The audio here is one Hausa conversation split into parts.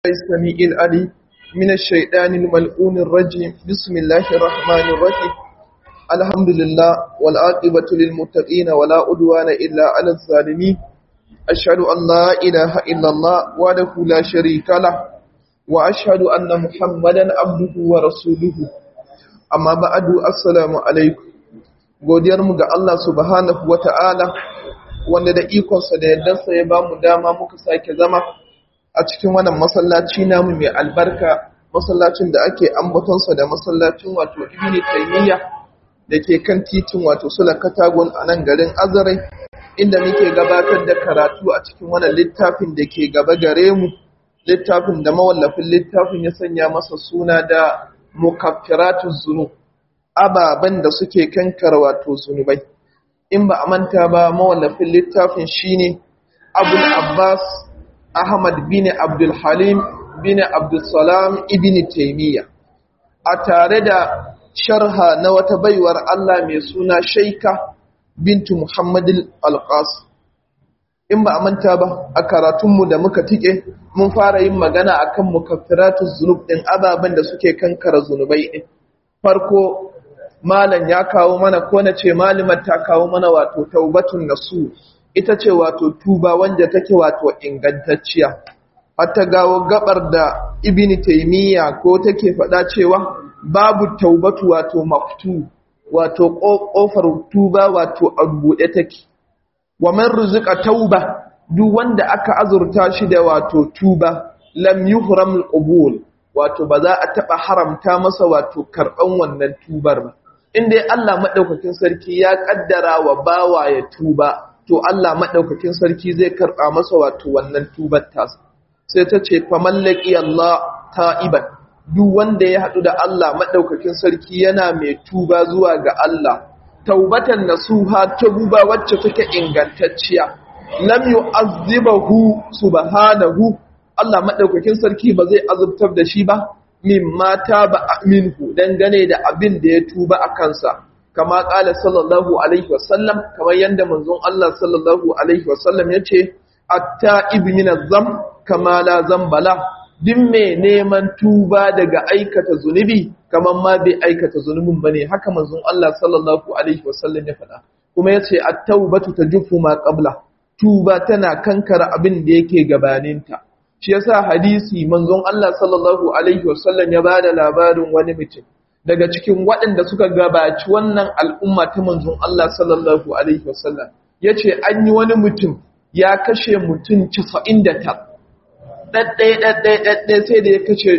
السميع العليم من الشيطان الملعون الرجيم بسم الله الرحمن الرحيم الحمد لله والعاقبة للمتقين ولا عدوان إلا على الظالمين أشهد أن لا إله إلا الله وحده لا شريك له وأشهد أن محمدا عبده ورسوله أما بعد السلام عليكم godiyarmu ga Allah subhanahu wa ta'ala wanda da ikonsa da yardarsa ya ba mu dama muka sake zama a cikin wannan masallaci namu mai albarka masallacin da ake ambatonsa da masallacin wato ibn taymiya da ke kan titin wato sula katagon a nan garin azarai inda muke gabatar da karatu a cikin wannan littafin da ke gaba gare mu littafin da mawallafin littafin ya sanya masa suna da mukaffiratuz zunub ababen da suke kankar wato zunubai in ba a manta ba mawallafin littafin shine abul abbas ahmad bin abdul halim bin abdul salam ibn taymiya a tare da sharha na wata baiwar Allah mai suna shaika bintu muhammadin alqas in ba a manta ba a karatunmu da muka tike mun fara yin magana akan mukaffiratuz zunub din ababen da suke kankara zunubai din farko malam ya kawo mana ko na ce malimar ta kawo mana wato taubatun nasu ita ce wato tuba wanda take wato ingantacciya hatta gawo gabar da ibini taymiya ko take faɗa cewa babu taubatu wato maftu wato kofar tuba wato a buɗe take wa man rizqa tauba duk wanda aka azurta shi da wato tuba lam yuhram al wato ba za a taɓa haramta masa wato karɓan wannan tubar ba inda Allah maɗaukakin sarki ya ƙaddara wa bawa ya tuba, to Allah maɗaukakin sarki zai karɓa masa wato wannan tubar tasa. Sai ta ce, famallaki Allah ta'iban, duk wanda ya haɗu da Allah maɗaukakin sarki yana mai tuba zuwa ga Allah, taubatan nasuha tuba wacce take ingantacciya, lam yu'azzibahu subhanahu Allah maɗaukakin sarki ba zai azubtar da shi ba, min mata ba minhu dangane da abin da ya tuba a kansa kama kala sallallahu alaihi wasallam kamar yadda manzon Allah sallallahu alaihi wasallam ya ce atta ibn zam kama la zambala din mai neman tuba daga aikata zunubi kamar ma bai aikata zunubin bane haka manzon Allah sallallahu alaihi wasallam ya faɗa kuma yace at-taubatu tajufu ma qabla tuba tana kankara abin da yake gabaninta shi yasa hadisi manzon Allah sallallahu alaihi wasallam ya bada labarin wani mutum daga cikin waɗanda suka gabaci wannan al'umma ta manzon Allah sallallahu alaihi wasallam yace an yi wani mutum ya kashe mutum 99 daddai daddai daddai sai da ya kashe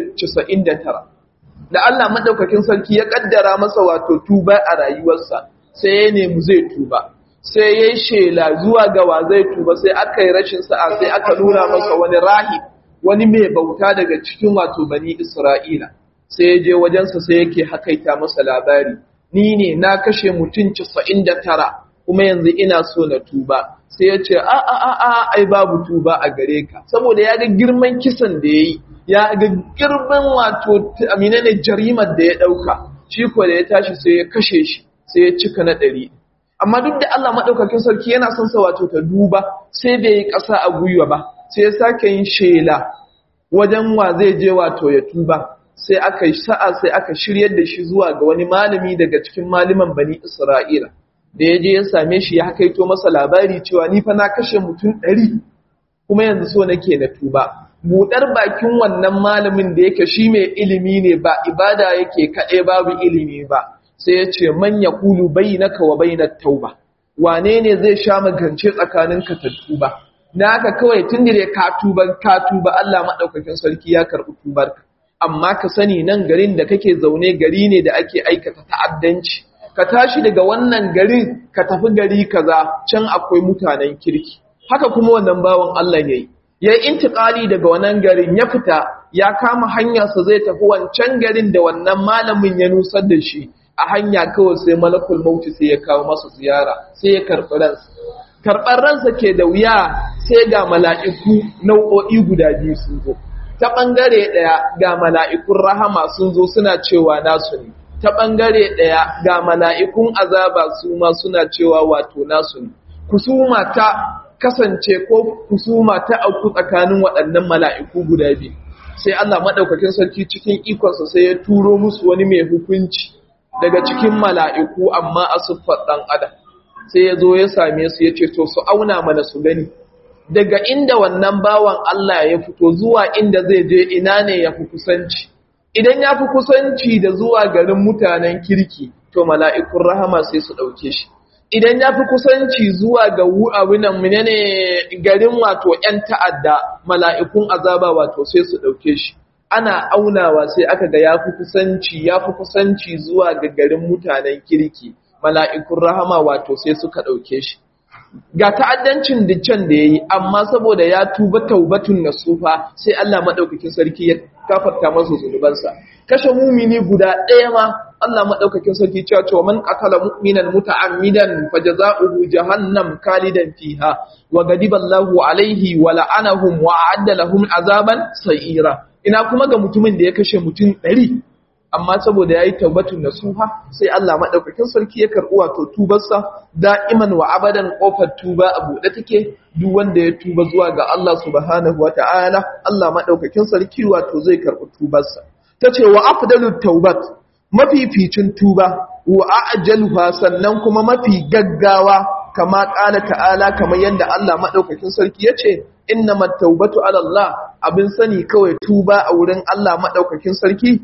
99 da Allah madaukakin sarki ya kaddara masa wato tuba a rayuwarsa sai ya nemi zai tuba sai ya yi shela zuwa ga wa zai tuba sai aka yi rashin sa'a sai aka nuna masa wani rahib wani mai bauta daga cikin wato bani Isra'ila, sai ya je wajensa sai yake hakaita masa labari, ni ne na kashe mutum casa'in da tara, kuma yanzu ina so na tuba, sai ya ce, a a a a ai babu tuba a gare ka, saboda ya ga girman kisan da ya yi, ya ga girman wato amina ne jarimar da ya ɗauka, shi ko da ya tashi sai ya kashe shi, sai ya cika na ɗari. Amma duk da Allah maɗaukakin sarki yana son sa wato ta duba, sai bai yi ƙasa a gwiwa ba, sai ya sake yin shela wajen wa zai je wato ya tuba sai aka yi sa'a sai aka shiryar da shi zuwa ga wani malami daga cikin maliman bani Isra'ila da ya je ya same shi ya kaito masa labari cewa ni fa na kashe mutum ɗari kuma yanzu so nake na tuba buɗar bakin wannan malamin da yake shi mai ilimi ne ba ibada yake kaɗai babu ilimi ba sai ya ce man yaqulu bainaka wa bainat tauba wane ne zai sha magance tsakaninka ta tuba na haka kawai tun da ka tuba ka tuba Allah maɗaukakin sarki ya karɓi tubarka amma ka sani nan garin da kake zaune gari ne da ake aikata ta'addanci ka tashi daga wannan garin ka tafi gari kaza can akwai mutanen kirki haka kuma wannan bawan Allah yayi ya intiqali daga wannan garin ya fita ya kama hanyarsa zai tafi wancan garin da wannan malamin ya nusar da shi a hanya kawai sai malakul mauti sai ya kawo masa ziyara sai ya karɓi ransa karɓar ransa ke da wuya sai ga mala'iku nau'o'i guda biyu sun zo. Ta ɓangare ɗaya ga mala'ikun rahama sun zo suna cewa nasu ne, ta ɓangare ɗaya ga mala'ikun azaba su ma suna cewa wato nasu ne. Kusuma ta kasance ko kusuma ta auku tsakanin waɗannan mala'iku guda biyu. sai Allah madaukakin sarki cikin ikonsa sai ya turo musu wani mai hukunci daga cikin mala'iku amma a siffar ɗan adam sai ya zo ya same su ya ce to su auna mana su gani daga inda wannan bawan Allah ya fito zuwa inda zai je ina ne ya fi kusanci idan ya fi kusanci da zuwa garin mutanen kirki to mala'ikun rahama sai su ɗauke shi idan ya fi kusanci zuwa ga abinan menene garin wato ‘yan ta'adda mala'ikun azaba wato sai su ɗauke shi ana aunawa sai aka ga ya fi kusanci ya fi kusanci zuwa ga garin mutanen kirki mala'ikun rahama wato sai suka ɗauke shi ga ta'addancin diccan da ya yi amma saboda ya tuba taubatun nasufa sai Allah maɗaukakin sarki ya kafarta masa zunubansa kashe mumini guda ɗaya ma Allah maɗaukakin sarki cewa cewa man qatala mu'minan muta'ammidan fajaza'uhu jahannam kalidan fiha wa ghadiba Allahu alaihi wa la'anahum wa a'adda lahum azaban sa'ira ina kuma ga mutumin da ya kashe mutum ɗari amma saboda ya yi taubatun nasuha sai Allah maɗaukakin sarki ya karɓi wato tubarsa da'iman wa abadan ƙofar tuba a buɗe take duk wanda ya tuba zuwa ga Allah subhanahu wa ta'ala Allah maɗaukakin sarki wato zai karɓi tubarsa ta ce wa afdalu taubat mafificin tuba wa ajaluha sannan kuma mafi gaggawa kama ƙala ta'ala kamar yadda Allah maɗaukakin sarki ya ce inna mattaubatu ala Allah abin sani kawai tuba a wurin Allah maɗaukakin sarki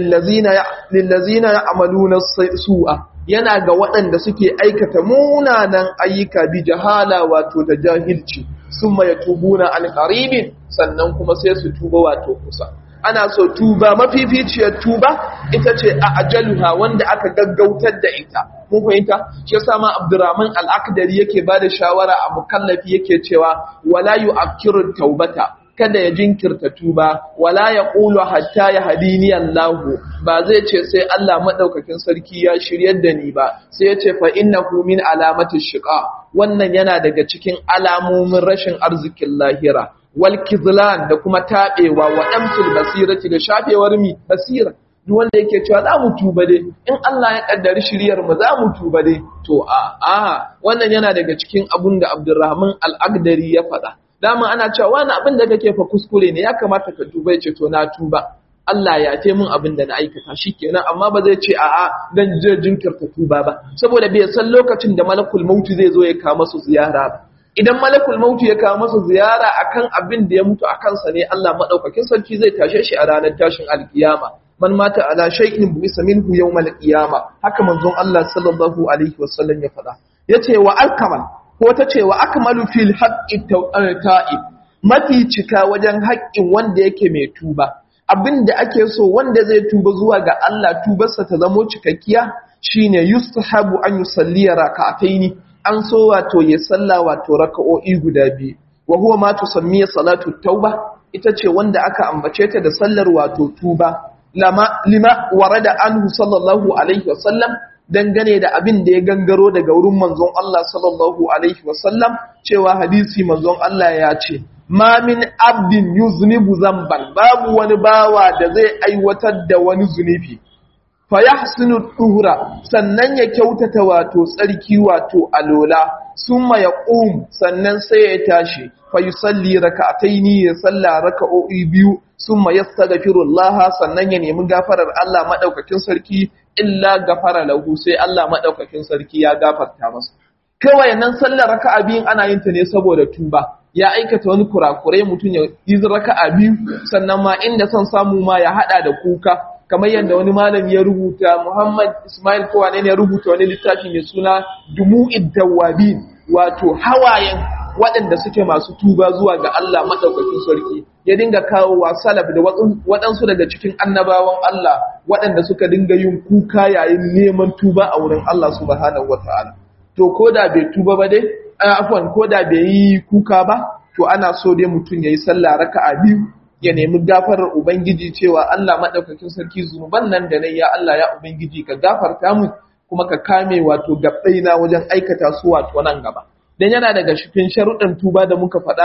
lillazina ya amaluna su'a yana ga waɗanda suke aikata munanan ayyuka bi jahala wato da jahilci sun ya tubuna an qaribin sannan kuma sai su tuba wato kusa ana so tuba mafificiyar tuba ita ce a ajaluha wanda aka gaggautar da ita mun fahimta shi yasa ma Abdurrahman al-Akdari yake bada shawara a mukallafi yake cewa wala yu'akkiru taubata kada ya jinkirta tuba wala ya qulu hatta ya hadini Allah ba zai ce sai Allah madaukakin sarki ya shiryar da ni ba sai ya ce fa innahu min alamati shiqa wannan yana daga cikin alamomin rashin arzikin lahira wal kizlan da kuma tabewa wa damsul basirati da shafewar mi basira duk wanda yake cewa za mu tuba dai in Allah ya kaddari shiryar mu za mu tuba dai to a a wannan yana daga cikin abun da Abdurrahman al-Agdari ya faɗa dama ana cewa wani abin da kake fa kuskure ne ya kamata ka tuba yace to na tuba Allah ya ce min abin da na aikata shikenan amma ba zai ce a'a dan je jinkirta tuba ba saboda bai san lokacin da malakul mauti zai zo ya kawo masa ziyara ba idan malakul mauti ya kawo masa ziyara akan abin da ya mutu a kansa ne Allah madaukakin sarki zai tashe shi a ranar tashin alkiyama man mata ala shay'in buisa minhu yawmal qiyama haka manzon Allah sallallahu alaihi wasallam ya faɗa yace wa alkamal ko ta ce wa akmalu fil haqqi ta'ib mafi cika wajen haƙƙin wanda yake mai tuba abinda ake so wanda zai tuba zuwa ga Allah tubarsa ta zamo cikakkiya shine yustahabu an yusalli rak'ataini an so wato ya salla wato raka'o'i guda biyu wa huwa ma tusammiya salatu tauba ita ce wanda aka ambace ta da sallar wato tuba lama lima warada anhu sallallahu alaihi wasallam dangane da abin da ya gangaro daga wurin manzon Allah sallallahu alaihi wasallam cewa hadisi manzon Allah ya ce ma min abdin yuznibu zamban babu wani bawa da zai aiwatar da wani zunubi fa yahsinu tuhura sannan ya kyautata wato tsarki wato alola summa yaqum sannan sai ya tashi fa yusalli rak'ataini ya salla raka'o'i biyu summa yastaghfirullah sannan ya nemi gafarar Allah madaukakin sarki illa gafara lahu sai Allah madaukakin sarki ya gafarta masa kawai nan sallar raka'a biyun ana yin ta ne saboda tuba ya aikata wani kurakurai mutum ya yi raka'a biyu sannan ma inda son samu ma ya hada da kuka kamar yadda wani malami ya rubuta Muhammad Ismail Kowane ne ya rubuta wani littafi mai suna Dumu'id Dawabin wato hawayen waɗanda suke masu tuba zuwa ga Allah madaukakin sarki ya dinga kawo wa salaf da waɗansu daga cikin annabawan Allah waɗanda suka dinga yin kuka yayin neman tuba a wurin Allah subhanahu wataala to ko da bai tuba ba dai afwan ko da bai yi kuka ba to ana so dai mutum yayi sallah raka'a biyu ya nemi gafarar ubangiji cewa Allah madaukakin sarki zunuban nan da nayi ya Allah ya ubangiji ka gafarta mu kuma ka kame wato gabbaina wajen aikata su wato nan gaba dan yana daga cikin sharuɗan tuba da muka faɗa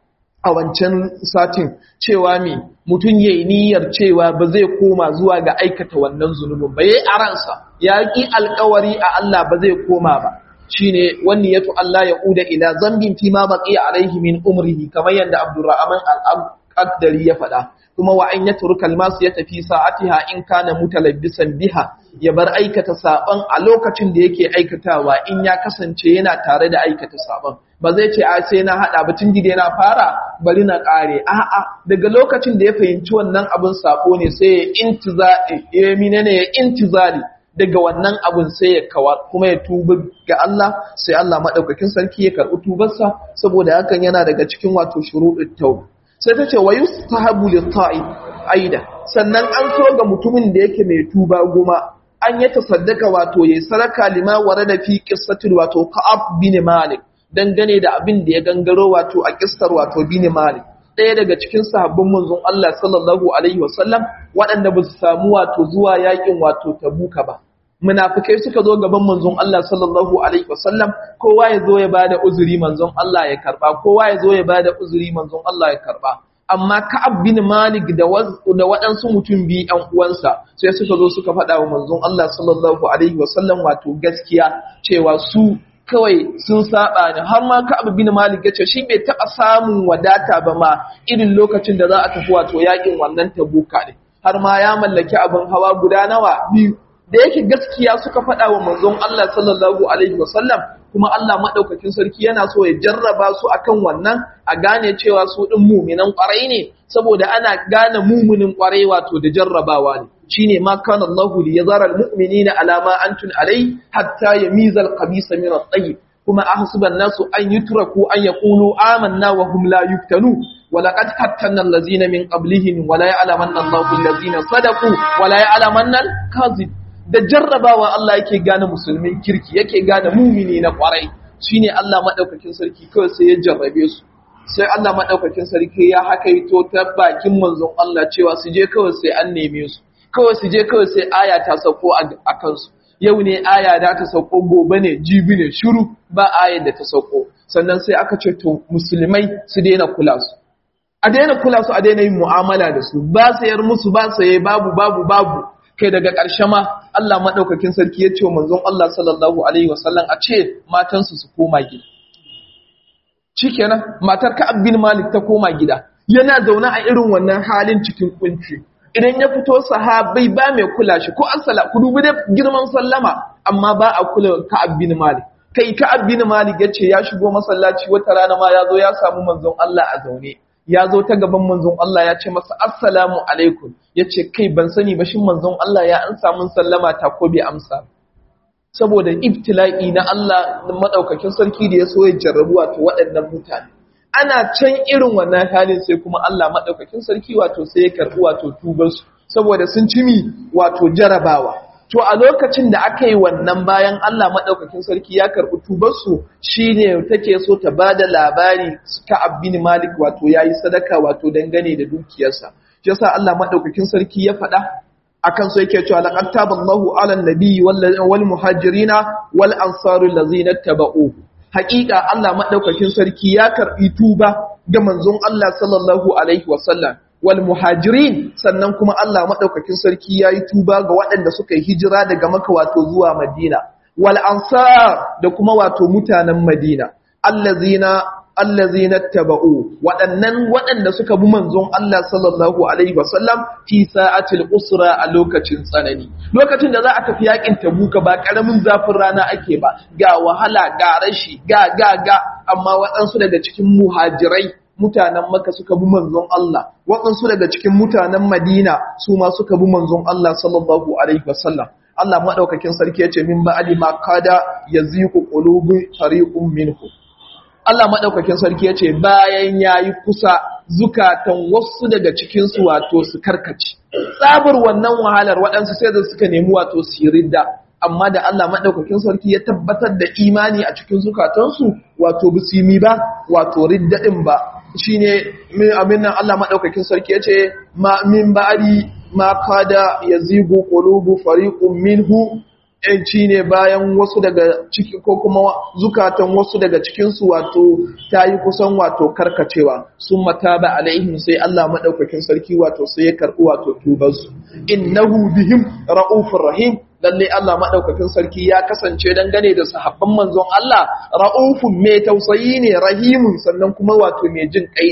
a wancan satin cewa me mutum yayi niyyar cewa ba zai koma zuwa ga aikata wannan zunubin ba yayi aransa ya ki alƙawari a Allah ba zai koma ba shine wani yato Allah ya uda ila zambin fi ma baqiya alaihi min umrihi kamar yadda Abdurrahman qaddari ya faɗa kuma wa an yatruka almasu ya tafi sa'atiha in kana mutalabbisan biha ya bar aikata saban a lokacin da yake aikatawa in ya kasance yana tare da aikata saban ba zai ce a sai na hada batun gide na fara bari na kare a'a daga lokacin da ya fahimci wannan abin sako ne sai ya intizari ya menene ya intizari daga wannan abin sai ya kawa kuma ya tuba ga Allah sai Allah madaukakin sarki ya karbi tubarsa saboda hakan yana daga cikin wato shuruɗin tauba sai ta ce wa yustahabu lit-ta'i aida sannan an so ga mutumin da yake mai tuba goma an yi tasaddaka wato yayi saraka lima warada fi qissatil wato Ka'ab bin Malik dangane da abin da ya gangaro wato a kissar wato bin Malik ɗaya daga cikin sahabban manzon Allah sallallahu alaihi wasallam waɗanda ba su samu wato zuwa yakin wato Tabuka ba munafikai suka zo gaban manzon Allah sallallahu alaihi wasallam kowa ya zo ya bada uzuri manzon Allah ya karba kowa ya zo ya bada uzuri manzon Allah ya karba amma Ka'ab bin Malik da da waɗansu mutum biyu ɗan uwansa sai suka zo suka faɗa wa manzon Allah sallallahu alaihi wasallam wato gaskiya cewa su kawai sun saba ne har ma Ka'ab bin Malik yace shi bai taɓa samun wadata ba ma irin lokacin da za a tafi wato yakin wannan Tabuka ne har ma ya mallaki abin hawa guda nawa biyu da yake gaskiya suka faɗa wa manzon Allah sallallahu alaihi wasallam kuma Allah madaukakin sarki yana so ya jarraba su akan wannan a gane cewa su din mu'minan ƙwarai ne saboda ana gane mu'minin ƙwarai wato da jarrabawa ne shine ma kana Allahu li yazara almu'minina ala ma antum alai hatta yamiza alqabisa min at-tayyib kuma ahsuban nasu an yutraku an yaqulu amanna wa hum la yuftanu ولقد فتنا الذين من قبلهم ولا يعلمن الله الذين صدقوا ولا يعلمن الكاذب da jarrabawa Allah yake gane musulmin kirki yake gane mumini na kwarai shine Allah madaukakin sarki kawai sai ya jarrabe su sai Allah madaukakin sarki ya hakaito ta bakin manzon Allah cewa su je kawai sai an neme su kawai su je kawai sai aya ta sauko a kansu yau ne aya da ta sauko gobe ne jibi ne shiru ba ayar da ta sauko sannan sai aka ce to musulmai su daina kula su a daina kula su a daina yin mu'amala da su ba sayar musu ba saye babu babu babu kai daga ƙarshe ma Allah maɗaukakin sarki ya ce wa manzon Allah sallallahu alaihi wasallam a ce matansu su koma gida shikenan matar Ka'ab bin Malik ta koma gida yana zaune a irin wannan halin cikin kunci idan ya fito sahabai ba mai kula shi ko assala ku dubi da girman sallama amma ba a kula Ka'ab bin Malik kai Ka'ab bin Malik yace ya shigo masallaci wata rana ma ya zo ya samu manzon Allah a zaune ya zo ta gaban manzon Allah ya ce masa assalamu alaikum ya ce kai ban sani ba shin manzon Allah ya an samun sallama ta ko bai amsa saboda ibtila'i na Allah madaukakin sarki da ya so ya jarrabu wato waɗannan mutane ana can irin wannan halin sai kuma Allah madaukakin sarki wato sai ya karɓi wato tubansu saboda sun cimi wato jarabawa to a lokacin da aka yi wannan bayan Allah maɗaukakin sarki ya karɓi tubarsu shi ne take so ta ba da labari ka abin malik wato ya yi sadaka wato dangane da dukiyarsa shi yasa Allah maɗaukakin sarki ya faɗa akan so yake cewa laqad taballahu ala nabiyyi wal muhajirina wal ansari allazina taba'u haƙiƙa Allah maɗaukakin sarki ya karɓi tuba ga manzon Allah sallallahu alaihi wasallam wal muhajirin sannan kuma Allah madaukakin sarki yayi tuba ga waɗanda suka yi hijira daga Makka wato zuwa Madina wal ansar da kuma wato mutanen Madina allazina allazina taba'u waɗannan waɗanda suka bi manzon Allah sallallahu alaihi wasallam fi sa'atil usra a lokacin tsanani lokacin da za a tafi yakin tabuka ba karamin zafin rana ake ba ga wahala ga rashi ga ga ga amma waɗansu daga cikin muhajirai mutanen maka suka bi manzon Allah waɗansu daga cikin mutanen Madina su ma suka bi manzon Allah sallallahu alaihi wasallam Allah madaukakin sarki yace min ba'ali ma kada yaziqu qulubi fariqun minhu Allah madaukakin sarki yace bayan yayi kusa zukatan wasu daga cikin su wato su karkace tsabar wannan wahalar waɗansu sai da suka nemi wato siridda amma da Allah maɗaukakin sarki ya tabbatar da imani a cikin zukatansu wato bisimi ba wato riddaɗin ba shi ne amin nan Allah maɗaukakin sarki ya ce min ba'ari ma kada ya zigo ƙulubu fariƙun minhu ‘yanci ne bayan wasu daga ciki ko kuma zukatan wasu daga cikinsu wato ta yi kusan wato karkacewa sun mata ba alaihim sai Allah maɗaukakin sarki wato sai ya karɓi wato tubarsu innahu bihim ra'ufur rahim lalle Allah maɗaukakin sarki ya kasance dangane da sahabban manzon Allah ra'ufun mai tausayi ne rahimun sannan kuma wato mai jin kai ne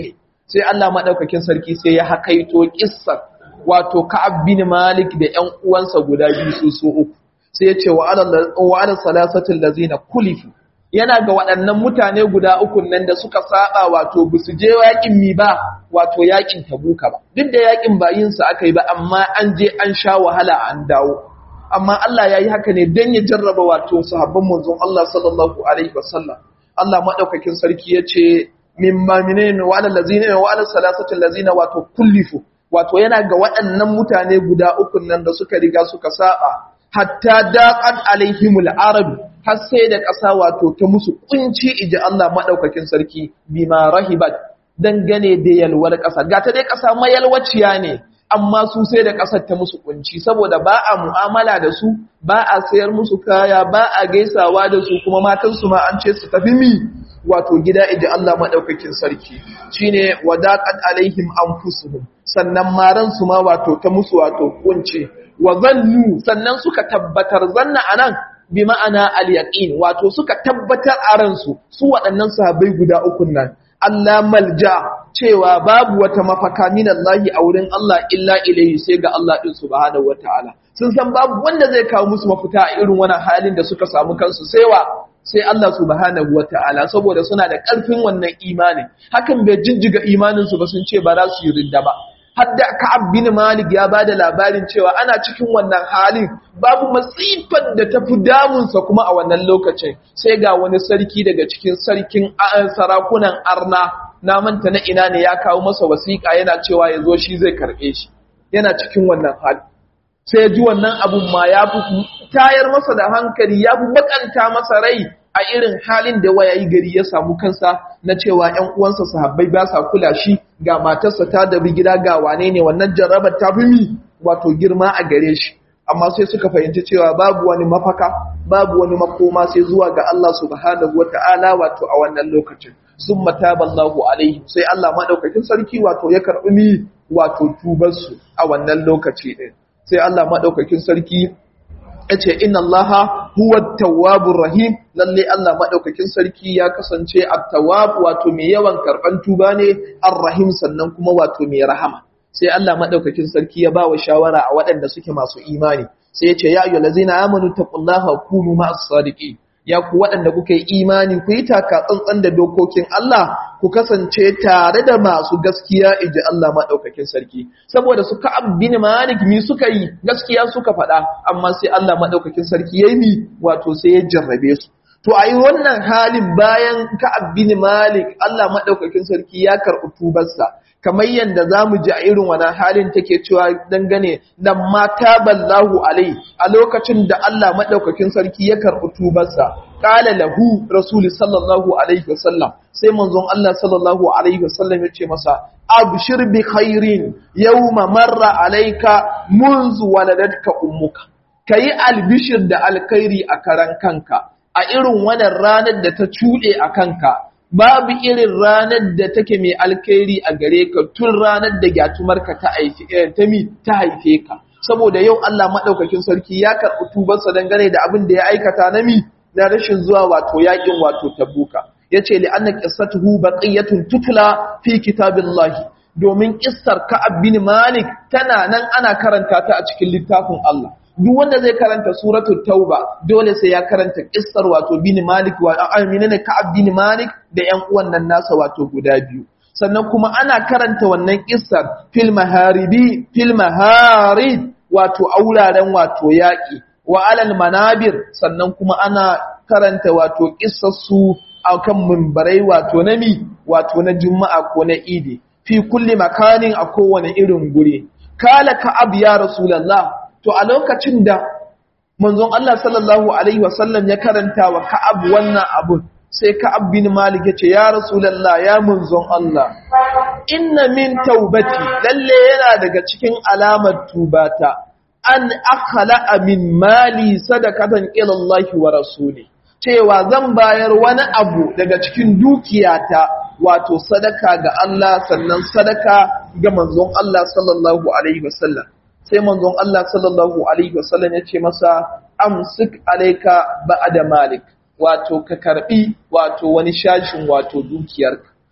sai Allah madaukakin sarki sai ya hakaito kissar wato Ka'ab bin Malik da ƴan uwansa guda biyu su su uku sai ya ce wa ala salasatul lazina kulifu yana ga waɗannan mutane guda uku nan da suka saba wato ba su je yakin mi ba wato yakin tabuka ba duk da yakin ba yin sa aka yi ba amma an je an sha wahala an dawo amma Allah ya yi haka ne don ya jarraba wato sahabban manzon Allah sallallahu alaihi wasallam Allah madaukakin sarki ya ce mimma minene wa ala lazina wa ala salasatul lazina wato kullifu wato yana ga waɗannan mutane guda uku nan da suka riga suka saba hatta daqat alaihimul arab har sai da ƙasa wato ta musu kunci iji Allah madaukakin sarki bima rahibat dangane da yalwar ƙasa ga ta dai ƙasa mayalwaciya ne amma su sai da ƙasar ta musu kunci saboda ba a mu'amala da su ba a sayar musu kaya ba a gaisawa da su kuma matan su ma an ce su tafi mi wato gida iji Allah madaukakin sarki shine wadaqat alaihim anfusuhum sannan maran su ma wato ta musu wato kunci wa zannu sannan suka tabbatar zanna anan bi ma'ana al-yaqin wato suka tabbatar a ransu su waɗannan sahabbai guda uku nan Allah malja cewa babu wata mafaka min Allah a wurin Allah illa ilayhi sai ga Allah din subhanahu wataala sun san babu wanda zai kawo musu mafita a irin wannan halin da suka samu kansu sai wa sai Allah subhanahu wataala saboda suna da ƙarfin wannan imani hakan bai jinjiga imanin su ba sun ce ba za su yi ridda ba hadda Ka'ab bin Malik ya bada labarin cewa ana cikin wannan halin babu masifar da ta fi damunsa kuma a wannan lokacin sai ga wani sarki daga cikin sarkin sarakunan arna na manta na ina ne ya kawo masa wasiƙa yana cewa ya zo shi zai karɓe shi yana cikin wannan hali sai ji wannan abun ma ya fi tayar masa da hankali ya fi bakanta masa rai a irin halin da waya yi gari ya samu kansa na cewa ‘yan uwansa sahabbai ba sa kula shi ga matarsa ta dabi gida ga wane ne wannan jarrabar ta fi mi wato girma a gare shi amma sai suka fahimci cewa babu wani mafaka babu wani makoma sai zuwa ga Allah subhanahu wata'ala wato a wannan lokacin sun mataballahu alaihi sai Allah madaukakin sarki wato ya karɓi mi wato tubarsu a wannan lokaci ɗin sai Allah madaukakin sarki ya ce inna allaha huwa tawwabur rahim lalle Allah madaukakin sarki ya kasance at-tawwab wato mai yawan karban tuba ne ar-rahim sannan kuma wato mai rahama sai Allah madaukakin sarki ya bawa shawara a waɗanda suke masu imani sai ya ce ya ayyuhal ladzina amanu taqullaha kunu ma'as sadiqin ya ku waɗanda kuka yi imani ku yi taka tsantsan da dokokin Allah ku kasance tare da masu gaskiya iji Allah maɗaukakin sarki saboda su ka'ab bin malik mi suka yi gaskiya suka faɗa amma sai Allah maɗaukakin sarki ya yi wato sai ya jarrabe su to a yi wannan halin bayan ka'ab bin malik Allah maɗaukakin sarki ya karɓi tubarsa kamar yadda za mu ji a irin wani halin take cewa dangane da mata ballahu alai a lokacin da Allah maɗaukakin sarki ya karɓi tubarsa ƙala lahu rasul sallallahu alaihi wasallam sai manzon Allah sallallahu alaihi wasallam ya ce masa abshir bi khairin yawma marra alayka munzu waladatka ummuka kayi albishir da alkhairi a karan kanka a irin wannan ranar da ta cuɗe a kanka babu irin ranar da take mai alkhairi a gare ka tun ranar da gyatumarka ta haife ta mi ta haife ka saboda yau Allah madaukakin sarki ya karɓi tubarsa dangane da abin da ya aikata na mi na rashin zuwa wato yakin wato tabuka yace li anna qissatuhu baqiyatun tutla fi kitabillahi domin kissar Ka'ab bin Malik tana nan ana karanta ta a cikin littafin Allah duk wanda zai karanta suratul tauba dole sai ya karanta kissar wato bin malik wa amina ne ka'ab bin malik da yan uwan nan nasa wato guda biyu sannan kuma ana karanta wannan kissar fil maharibi fil maharib wato auraren wato yaki wa alal manabir sannan kuma ana karanta wato kissar su akan mimbarai wato na mi wato na juma'a ko na idi fi kulli makanin a kowane irin guri kala ka'ab ya rasulullah to a lokacin da manzon Allah sallallahu alaihi wasallam ya karanta wa Ka'ab wannan abun sai Ka'ab bin Malik ya ce ya Rasulullah ya manzon Allah inna min taubati lalle yana daga cikin alamar tubata an akhala min mali sadaqatan ila Allah wa rasuli cewa zan bayar wani abu daga cikin dukiyata wato sadaka ga Allah sannan sadaka ga manzon Allah sallallahu alaihi wasallam sai manzon Allah sallallahu alaihi wasallam ya ce masa amsik alayka ba'da malik wato ka karbi wato wani shashin wato dukiyarka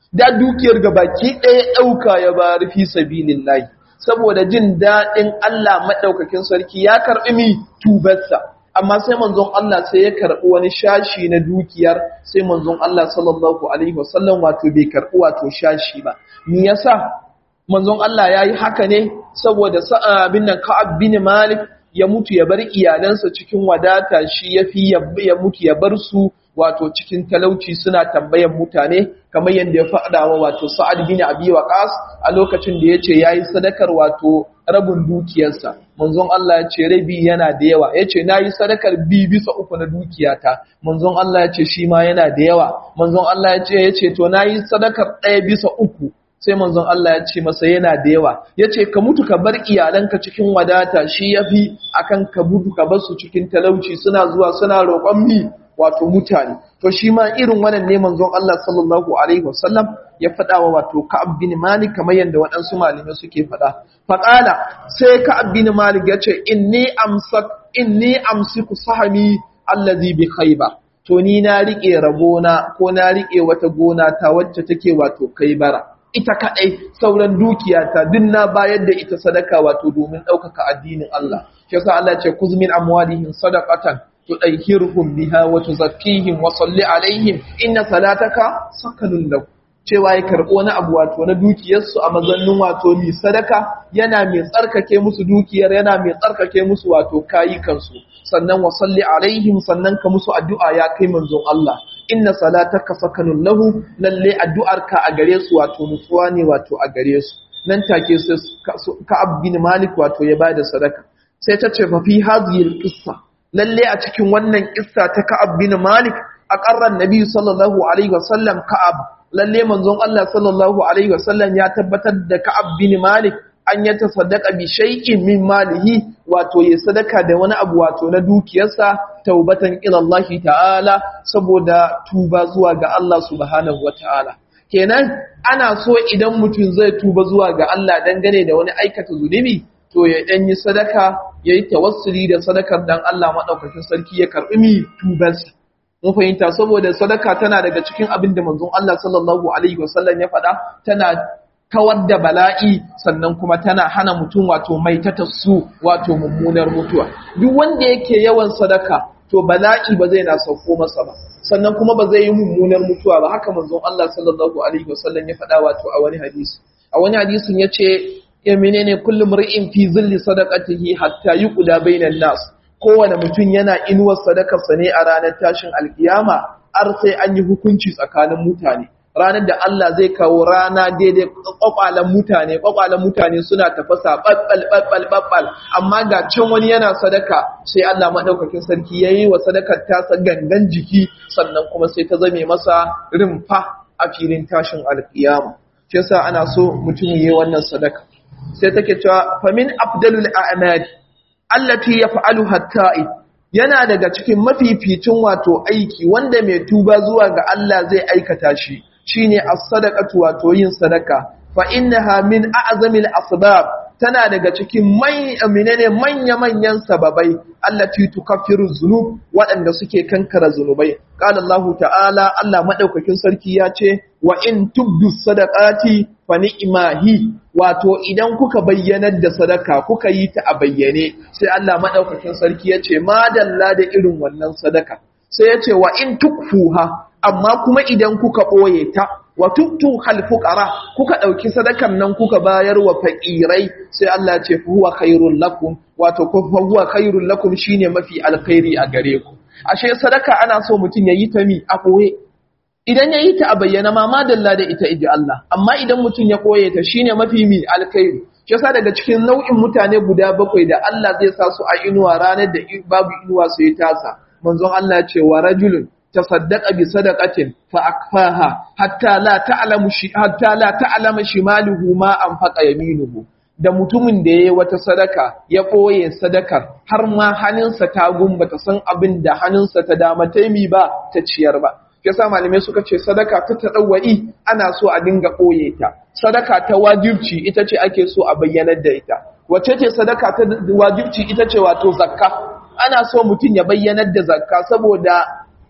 da dukiyar gabaki ɗaya ɗauka ya ba rufi sabilillahi saboda jin daɗin Allah maɗaukakin sarki ya karɓi mi tubarsa amma sai manzon Allah sai ya karɓi wani shashi na dukiyar sai manzon Allah sallallahu alaihi wasallam wato bai karɓi wato shashi ba me yasa manzon Allah ya yi haka ne saboda abin nan Ka'ab bin Malik ya mutu ya bar iyalansa cikin wadata shi ya fi ya mutu ya bar su wato cikin talauci suna tambayan mutane kamar yadda ya faɗa wa wato Sa'ad bin Abi Waqas a lokacin da yace yayi sadakar wato rabin dukiyarsa manzon Allah ya ce rabi yana da yawa yace nayi sadakar bi bisa uku na dukiyata manzon Allah ya ce shi ma yana da yawa manzon Allah ya ce yace to nayi sadakar ɗaya bisa uku sai manzon Allah ya ce masa yana da yawa ya ce ka mutu ka bar iyalanka cikin wadata shi ya fi akan ka mutu ka bar su cikin talauci suna zuwa suna roƙon mi wato mutane to shi ma irin wannan ne manzon Allah sallallahu alaihi wasallam ya faɗa wa wato Ka'ab bin Malik kamar yadda waɗansu malamai suke faɗa faqala sai Ka'ab bin Malik ya ce inni amsak inni amsiku sahami allazi bi khaybar to ni na rike rabona ko na rike wata gona ta wacce take wato kaibara ita kaɗai sauran dukiyata duk na bayar da ita sadaka wato domin ɗaukaka addinin Allah. Shi yasa Allah ce kuzmin amwalihim sadaqatan tudahhiruhum biha wa tuzakkihim wa salli alaihim inna salataka sakanun lahu. Cewa ya karɓo wani abu wato na dukiyarsu a mazannin wato mai sadaka yana mai tsarkake musu dukiyar yana mai tsarkake musu wato kayukansu sannan wa salli alaihim sannan ka musu addu'a ya kai manzon Allah inna salataka sakanun lahu lalle addu'arka a gare su wato nutsuwa ne wato a gare su nan take su Ka'ab bin Malik wato ya bada sadaka sai ta ce fa fi hadhihi al-qissa lalle a cikin wannan kissa ta Ka'ab bin Malik a qarran Nabi sallallahu alaihi wasallam Ka'ab lalle manzon Allah sallallahu alaihi wasallam ya tabbatar da Ka'ab bin Malik an ya tasaddaqa bi shay'in min malihi wato ya sadaka da wani abu wato na dukiyarsa taubatan ila Allah ta'ala saboda tuba zuwa ga Allah subhanahu wata'ala kenan ana so idan mutum zai tuba zuwa ga Allah dangane da wani aikata zunubi to ya dan yi sadaka yayi tawassuli da sadakar dan Allah madaukakin sarki ya karbi mi tubansa mun fahimta saboda sadaka tana daga cikin abin da manzon Allah sallallahu alaihi wasallam ya faɗa tana kawar da bala'i sannan kuma tana hana mutum wato mai su wato mummunar mutuwa duk wanda yake yawan sadaka to bala'i ba zai na sauko masa ba sannan kuma ba zai yi mummunar mutuwa ba haka manzon Allah sallallahu alaihi wasallam ya faɗa wato a wani hadisi a wani hadisin yace ya menene kullum ri'in fi zilli sadaqatihi hatta yuqda bainan nas kowane mutum yana inuwar sadakarsa ne a ranar tashin alkiyama har sai an yi hukunci tsakanin mutane ranar da Allah zai kawo rana daidai kwakwalen mutane kwakwalen mutane suna tafasa babbal babbal babbal amma ga can wani yana sadaka sai Allah madaukakin sarki yayi wa sadakar tasa gangan jiki sannan kuma sai ta zame masa rimfa a filin tashin alkiyama shi yasa ana so mutum yayi wannan sadaka sai take cewa famin afdalul a'mal allati yaf'aluha at-ta'ib yana daga cikin mafificin wato aiki wanda mai tuba zuwa ga Allah zai aikata shi shine as-sadaqatu wato yin sadaka fa innaha min a'zamil asbab tana daga cikin menene manya-manyan sababai allati tukaffiru zunub waɗanda suke kankara zunubai qala Allah ta'ala Allah madaukakin sarki ya ce wa in tubdu sadaqati fa ni'mahi wato idan kuka bayyanar da sadaka kuka yi ta a bayyane sai Allah madaukakin sarki ya ce madalla da irin wannan sadaka sai ya ce wa in tukfuha amma kuma idan kuka ɓoye ta wa tuktun halfuƙara kuka ɗauki sadakan nan kuka bayar wa faƙirai sai Allah ce fi huwa khairun lakum wato ko huwa khairun lakum shine mafi alkhairi a gare ku ashe sadaka ana so mutum ya yi ta mi a ɓoye idan ya yi ta a bayyana ma madalla da ita iji Allah amma idan mutum ya ɓoye ta shine mafi mi alkhairi shi yasa daga cikin nau'in mutane guda bakwai da Allah zai sa su a inuwa ranar da babu inuwa su yi tasa manzon Allah ce wa rajulun tasaddaqa bi sadaqatin fa akfaha hatta la ta'lamu shi hatta la ta'lama shimaluhu ma anfaqa yaminuhu da mutumin da yayi wata sadaka ya boye sadakar har ma hannunsa ta gumba ta san abin da hannunsa ta dama taimi ba ta ciyar ba yasa malamai suka ce sadaka ta tadawwai ana so a dinga boye ta sadaka ta wajibci ita ce ake so a bayyanar da ita wace ce sadaka ta wajibci ita ce wato zakka ana so mutum ya bayyanar da zakka saboda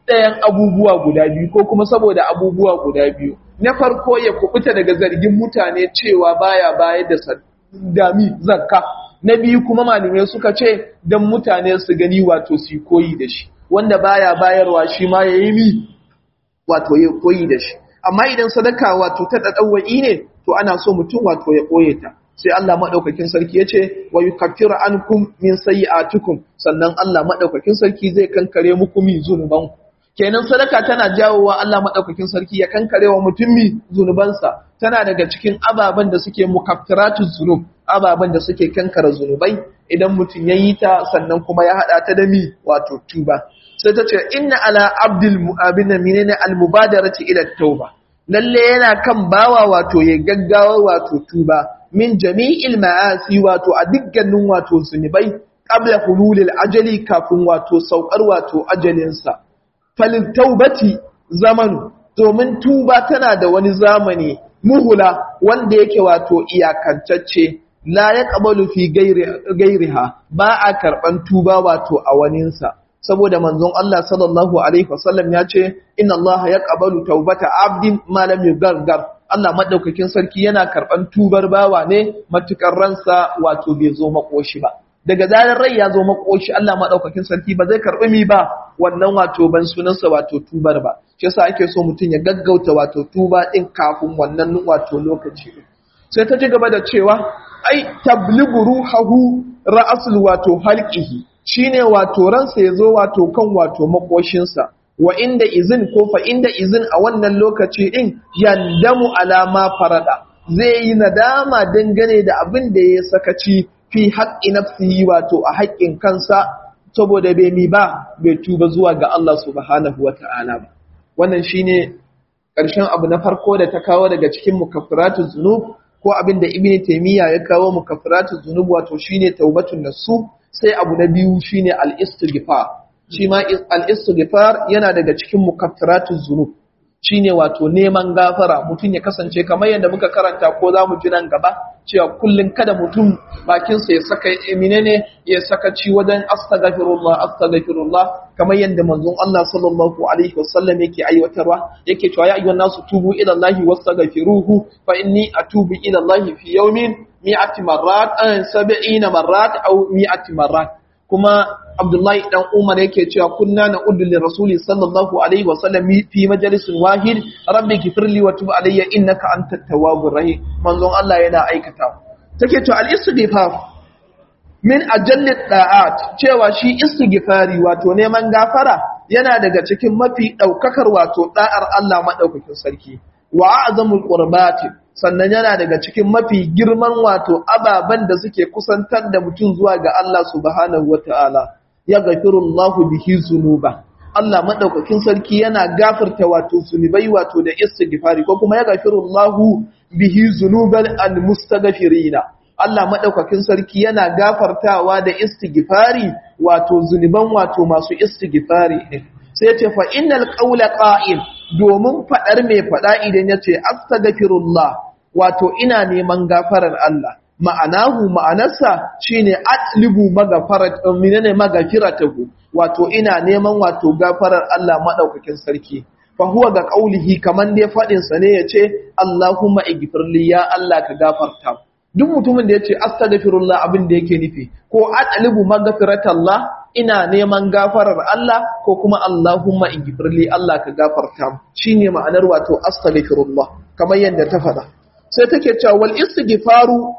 ɗayan abubuwa guda biyu ko kuma saboda abubuwa guda biyu na farko ya kubuta daga zargin mutane cewa baya bayar da dami zakka na biyu kuma malamai suka ce don mutane su gani wato su koyi da shi wanda baya bayarwa shi ma ya yi mi wato ya koyi da shi amma idan sadaka wato ta ɗaɗɗawa'i ne to ana so mutum wato ya ɓoye ta sai Allah maɗaukakin sarki ya ce wa yi kafira an kum min sayi sannan Allah maɗaukakin sarki zai kankare muku mi zunubanku kenan sadaka tana jawowa Allah maɗaukakin sarki ya kankare wa mutum mi zunubansa tana daga cikin ababen da suke mukaffiratu zunub ababen da suke kankara zunubai idan mutum ya yi ta sannan kuma ya haɗa ta da mi wato tuba sai ta ce inna ala abdul mu'abina menene al-mubadarati ila tauba lalle yana kan bawa wato ya gaggawa wato tuba min jami'il ma'asi wato a dukkanin wato zunubai qabla hululil ajali kafin wato saukar wato ajalinsa falil taubati zamanu domin tuba tana da wani zamani muhula wanda yake wato iyakantacce la ya qabalu fi gairiha ba a karban tuba wato a waninsa saboda manzon Allah sallallahu alaihi wasallam ya ce inna Allah ya qabalu taubata abdin ma lam yugargar Allah madaukakin sarki yana karban tubar bawa ne matukar ransa wato bai zo makoshi ba daga zarar rai ya zo makoshi Allah madaukakin sarki ba zai karbi mi ba wannan wato ban sunansa wato tubar ba shi yasa ake so mutum ya gaggauta wato tuba din kafin wannan wato lokaci sai ta ci gaba da cewa ai tabligu ruhahu ra'asul wato halqihi shine wato ransa ya zo wato kan wato makoshinsa wa inda izin ko fa inda izin a wannan lokaci din yandamu alama farada zai yi nadama dangane da abin da ya sakaci fi haƙƙi nafsihi wato a haƙƙin kansa saboda bai mi ba bai tuba zuwa ga Allah subhanahu wata'ala ba wannan shine ƙarshen abu na farko da ta kawo daga cikin mukaffiratuz zunub ko abin da ibn taymiya ya kawo mukaffiratuz zunub wato shine taubatun nasu sai abu na biyu shine al-istighfar shi ma al-istighfar yana daga cikin mukaffiratuz zunub shine wato neman gafara mutum ya kasance kamar yadda muka karanta ko za mu ji nan gaba cewa kullum kada mutum bakinsa ya saka menene ya saka ci wajen astaghfirullah astaghfirullah kamar yadda manzon Allah sallallahu alaihi wasallam yake aiwatarwa yake cewa ya ayyuhan nasu tubu ila Allahi wastaghfiruhu fa inni atubu ila Allahi fi yawmin mi'ati marrat an sab'ina marrat aw mi'ati marrat kuma Abdullahi dan Umar yake cewa kunna na uddu li rasuli sallallahu alaihi wa sallam fi majalisin wahid rabbi ghfirli wa tub alayya innaka antat tawwabur rahim manzon Allah yana aikata take to al-istighfar min ajalli da'at cewa shi istighfari wato neman gafara yana daga cikin mafi daukakar wato da'ar Allah madaukakin sarki wa a'zamul qurbati sannan yana daga cikin mafi girman wato ababen da suke kusantar da mutum zuwa ga Allah subhanahu wata'ala ya gafirullahu bihi zunuba Allah madaukakin sarki yana gafarta wato zunubai wato da istighfari ko kuma ya gafirullahu bihi zunubal almustaghfirina Allah madaukakin sarki yana gafartawa da istighfari wato zunuban wato masu istighfari ne sai ce fa innal qawla qa'il domin fadar mai fada idan yace astaghfirullah wato ina neman gafarar Allah ma'anahu ma'anarsa shine atlibu magafarat minane magafiratahu wato ina neman wato gafarar Allah madaukakin sarki fa huwa ga qaulihi kaman dai fadin sa ne yace Allahumma ighfirli ya Allah ka gafarta duk mutumin da yace astaghfirullah abin da yake nufi ko atlibu magfiratallah ina neman gafarar Allah ko kuma Allahumma ighfirli Allah ka gafarta shine ma'anar wato astaghfirullah kamar yadda ta faɗa sai take cewa wal istighfaru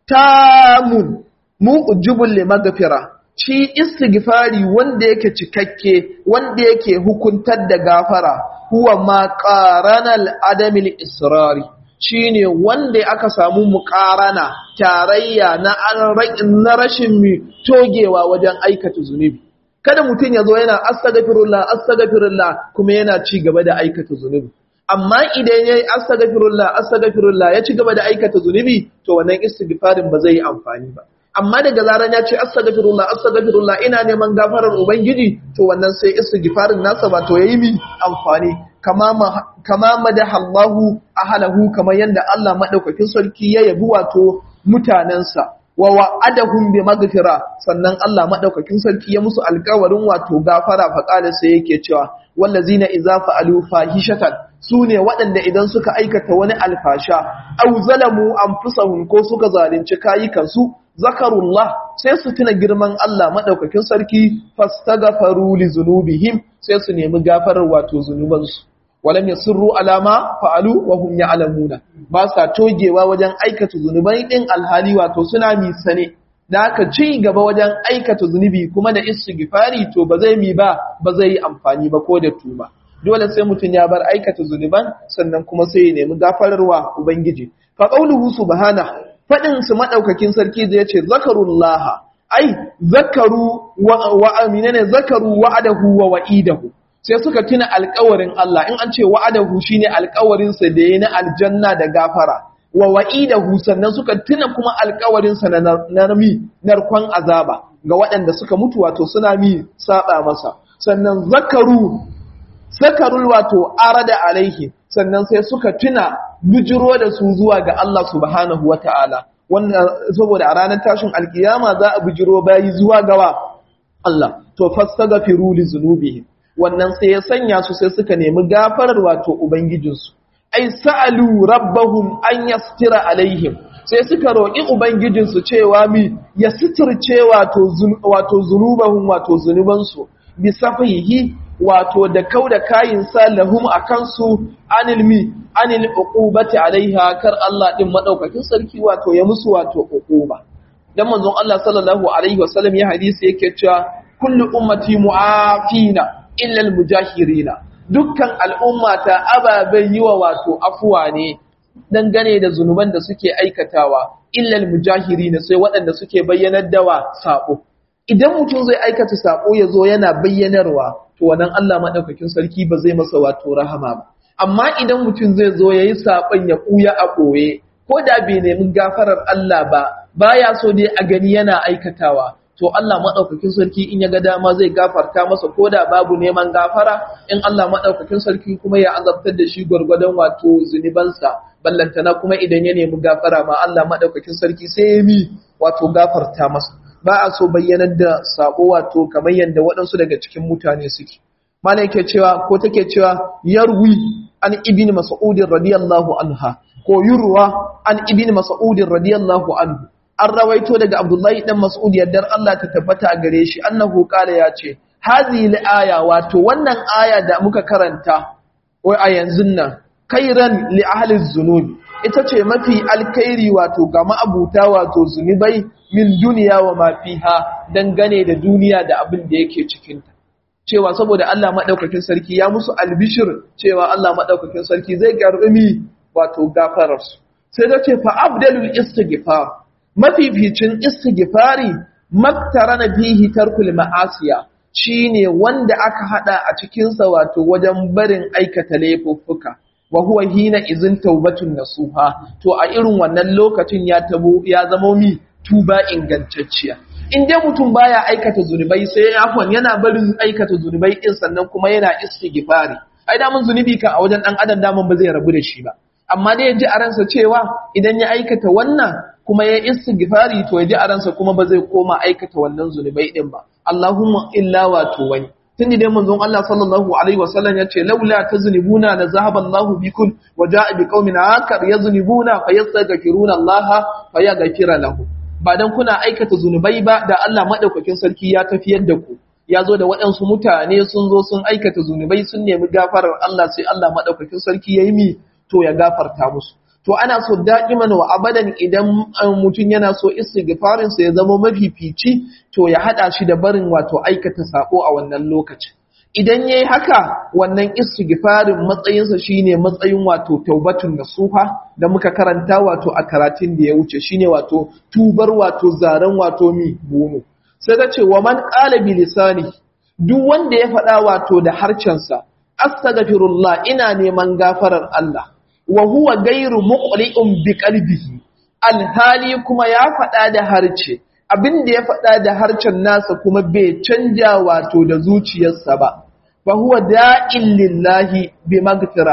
tamun mu'jibul limaghfira shi istighfari wanda yake cikakke wanda yake hukuntar da gafara huwa ma qaranal adamil israri shine wanda aka samu muqarana tarayya na na rashin mi togewa wajen aikata zunubi kada mutum ya zo yana astaghfirullah astaghfirullah kuma yana ci gaba da aikata zunubi amma idan yayi astaghfirullah astaghfirullah ya ci gaba da aikata zunubi to wannan istighfarin ba zai yi amfani ba amma daga zaran ya ce astaghfirullah astaghfirullah ina neman gafarar ubangiji to wannan sai istighfarin nasa ba to yayi mi amfani kama kama madaha Allahu ahlahu kamar yanda Allah madaukakin sarki ya yabi wato mutanansa wa wa'adahum bi maghfira sannan Allah madaukakin sarki ya musu alƙawarin wato gafara fa qala sai yake cewa wallazina idza fa'alu fahishatan sune waɗanda idan suka aikata wani alfasha aw zalamu anfusahum ko suka zalunci kayukansu zakarullah sai su tuna girman Allah madaukakin sarki fastaghfaru li zunubihim sai su nemi gafarar wato zunubansu walam yasirru alama fa'alu wa hum ya'lamuna ba sa togewa wajen aikata zunubai din alhali wato suna mi sane da aka ci gaba wajen aikata zunubi kuma da istighfari to ba zai mi ba ba zai yi amfani ba ko da tuba dole sai mutum ya bar aikata zunuban sannan kuma sai ya nemi gafararwa ubangiji fa qauluhu subhana fadin su madaukakin sarki da yace zakarullaha ai zakaru wa, wa aminane zakaru wa'adahu wa wa'idahu sai suka tuna alkawarin Allah in an ce wa'adahu shine alkawarin sa da yayi na aljanna da gafara wa wa'idahu sannan suka tuna kuma alkawarin sa na narmi narkon azaba ga waɗanda suka mutu wato suna mi saba masa sannan zakaru zakarul wato arada alaihi sannan sai suka tuna bujiro da su zuwa ga Allah subhanahu wata'ala wannan saboda a ranar tashin alkiyama za a bujiro bayi zuwa gawa Allah to fastaghfiru li zunubihim wannan sai ya sanya su sai suka nemi gafarar wato ubangijinsu ai sa'alu rabbahum an yastira alaihim sai suka roƙi ubangijinsu cewa mi ya suturce wato wato zunubahum wato zunubansu bi safihi wato da kauda kayin salahum akan su anil mi anil uqubati alaiha kar Allah din madaukakin sarki wato ya musu wato uquba dan manzon Allah sallallahu alaihi wasallam ya hadisi yake cewa kullu ummati mu'afina illal mujahirina dukkan al'umma ta ababen yi wa wato afuwa ne dangane da zunuban da suke aikatawa illal mujahirina sai waɗanda suke bayyanar da wa sabo idan mutum zai aikata sabo ya zo yana bayyanarwa to wannan Allah madaukakin sarki ba zai masa wato rahama ba amma idan mutum zai zo yayi sabon ya kuya a koye ko da bai nemi gafarar Allah ba baya so dai a gani yana aikatawa to Allah maɗaukakin sarki in ya ga dama zai gafarta masa ko da babu neman gafara in Allah maɗaukakin sarki kuma ya azabtar da shi gwargwadon wato zunubansa ballantana kuma idan ya nemi gafara ma Allah maɗaukakin sarki sai ya mi wato gafarta masa ba a so bayyanar da sabo wato kamar yadda waɗansu daga cikin mutane suke mana yake cewa ko take cewa yarwi an ibn mas'ud radiyallahu anha ko yurwa an ibn mas'ud radiyallahu anhu an rawaito daga Abdullahi dan Mas'ud yaddar Allah ta tabbata a gare shi annahu kala ya ce hazihi aya wato wannan aya da muka karanta wai a yanzu nan kairan li ahli zunubi ita ce mafi alkhairi wato ga ma'abuta wato zunubai min duniya wa ma fiha dangane da duniya da abin da yake cikin ta cewa saboda Allah madaukakin sarki ya musu albishir cewa Allah madaukakin sarki zai garbi wato gafararsu sai ta ce fa abdalul istighfar mafificin istighfari maktarana bihi tarkul ma'asiya shine wanda aka hada a cikin sa wato wajen barin aikata laifuffuka wa huwa hina izin taubatun nasuha to a irin wannan lokacin ya tabo ya zama mi tuba ingantacciya in dai mutum baya aikata zunubai sai afwan yana barin aikata zunubai din sannan kuma yana istighfari ai da mun zunubi kan a wajen dan adam da mun ba zai rabu da shi ba amma dai ya ji a ransa cewa idan ya aikata wannan kuma ya istighfari to ya ji a ransa kuma ba zai koma aikata wannan zunubai din ba Allahumma illa wato wani tun dai manzon Allah sallallahu alaihi wasallam yace laula tazunibuna la zahaba Allahu bikum wa jaa biqaumin akar yazunibuna fayastaghfiruna Allah fayaghfira lahu ba dan kuna aikata zunubai ba da Allah madaukakin sarki ya tafiyar da ku ya zo da waɗansu mutane sun zo sun aikata zunubai sun nemi gafarar Allah sai Allah madaukakin sarki ya yi mi to ya gafarta musu to ana so da'iman wa abadan idan mutum yana so istighfarin sa ya zama mafifici to ya hada shi da barin wato aikata sako a wannan lokacin idan yayi haka wannan istighfarin matsayin sa shine matsayin wato taubatun nasuha da muka karanta wato a karatun da ya wuce shine wato tubar wato zaran wato mi bono sai ta ce wa man qala bi lisani duk wanda ya faɗa wato da harcen sa astaghfirullah ina neman gafarar Allah wa huwa gairu muqli'un bi qalbihi alhali kuma ya faɗa da harce abin da ya faɗa da harcen nasa kuma bai canja wato da zuciyarsa ba fa huwa da'in lillahi bi magfira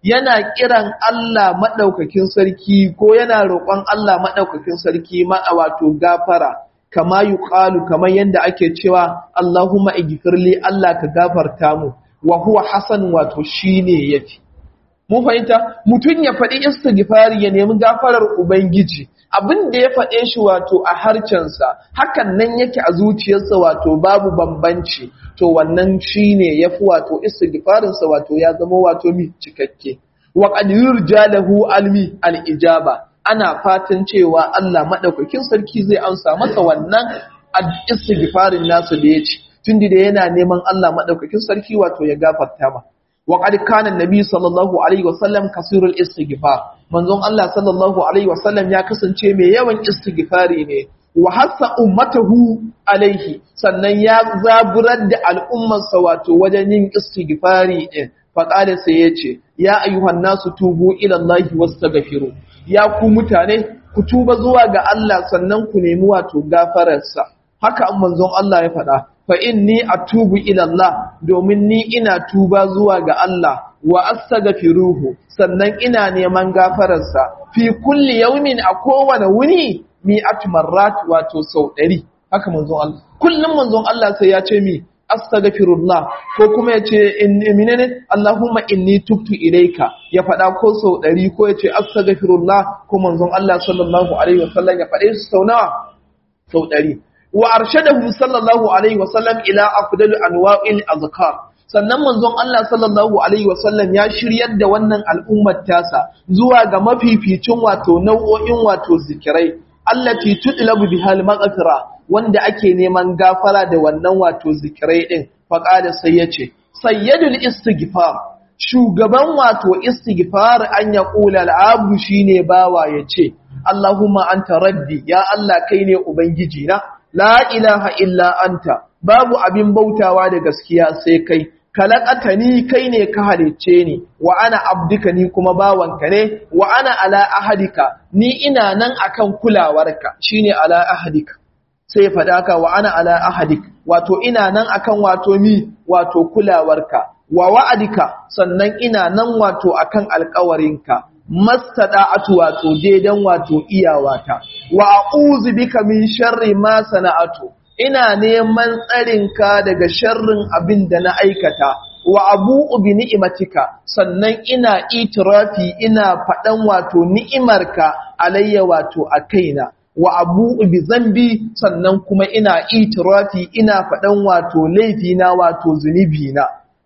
yana kiran Allah madaukakin sarki ko yana roƙon Allah madaukakin sarki ma wato gafara kama yuqalu kamar yanda ake cewa Allahumma igfirli Allah ka gafarta mu wa huwa hasan wato shine yafi mun fahimta mutun ya faɗi istighfari ya nemi gafarar ubangiji abin da ya faɗe shi wato a harcensa hakan nan yake a zuciyarsa wato babu bambanci to wannan shine yafi wato istighfarinsa wato ya zama wato mi cikakke wa qad yurja lahu almi al-ijaba ana fatan cewa Allah madaukakin sarki zai amsa masa wannan istighfarin nasu da yace tunda da yana neman Allah madaukakin sarki wato ya gafarta ma wa qad kana annabi sallallahu alaihi wasallam kasirul istighfar manzon Allah sallallahu alaihi wasallam ya kasance mai yawan istighfari ne wa hassa ummatahu alaihi sannan ya zaburar da al'ummarsa wato wajen yin istighfari din faqala sai yace ya ayyuhan nasu tubu ila Allah wastaghfiru ya ku mutane ku tuba zuwa ga Allah sannan ku nemi wato gafararsa haka manzon Allah ya faɗa fa inni atubu ila Allah domin ni ina tuba zuwa ga Allah wa astaghfiruhu sannan ina neman gafararsa fi kulli yawmin a kowane wuni mi'at marrat wato sau 100 haka manzon Allah kullum manzon Allah sai ya ce mi astaghfirullah ko kuma ya ce inni minene Allahumma inni tubtu ilayka ya faɗa ko sau 100 ko ya ce astaghfirullah ko manzon Allah sallallahu alaihi wasallam ya faɗe su sau nawa sau 100 wa arshadahu sallallahu alaihi wasallam ila afdalu anwa'il azkar sannan manzon Allah sallallahu alaihi wasallam ya shiryar da wannan al'ummar tasa zuwa ga mafificin wato nau'o'in wato zikirai allati tudlabu bihal maghfira wanda ake neman gafara da wannan wato zikirai din faqada sai yace sayyidul istighfar shugaban wato istighfar an ya kula al'abdu shine bawa yace Allahumma anta rabbi ya Allah kai ne ubangiji na la ilaha illa anta babu abin bautawa da gaskiya sai kai kalaqatani kai ne ka halicce ni wa ana abduka ni kuma bawanka ne wa ana ala ahadika ni ina nan akan kulawarka shine ala ahadika sai faɗa ka wa ana ala ahadik wato ina nan akan wato mi wato kulawarka wa wa'adika sannan ina nan wato akan alƙawarinka mastada'atu wato daidan wato iyawata wa a'udhu bika min sharri ma sana'atu ina neman tsarinka daga sharrin abin da na aikata wa abu'u bi ni'matika sannan ina itirafi ina faɗan wato ni'imarka alayya wato a kaina wa abu'u bi zambi sannan kuma ina itirafi ina faɗan wato laifina wato zunubina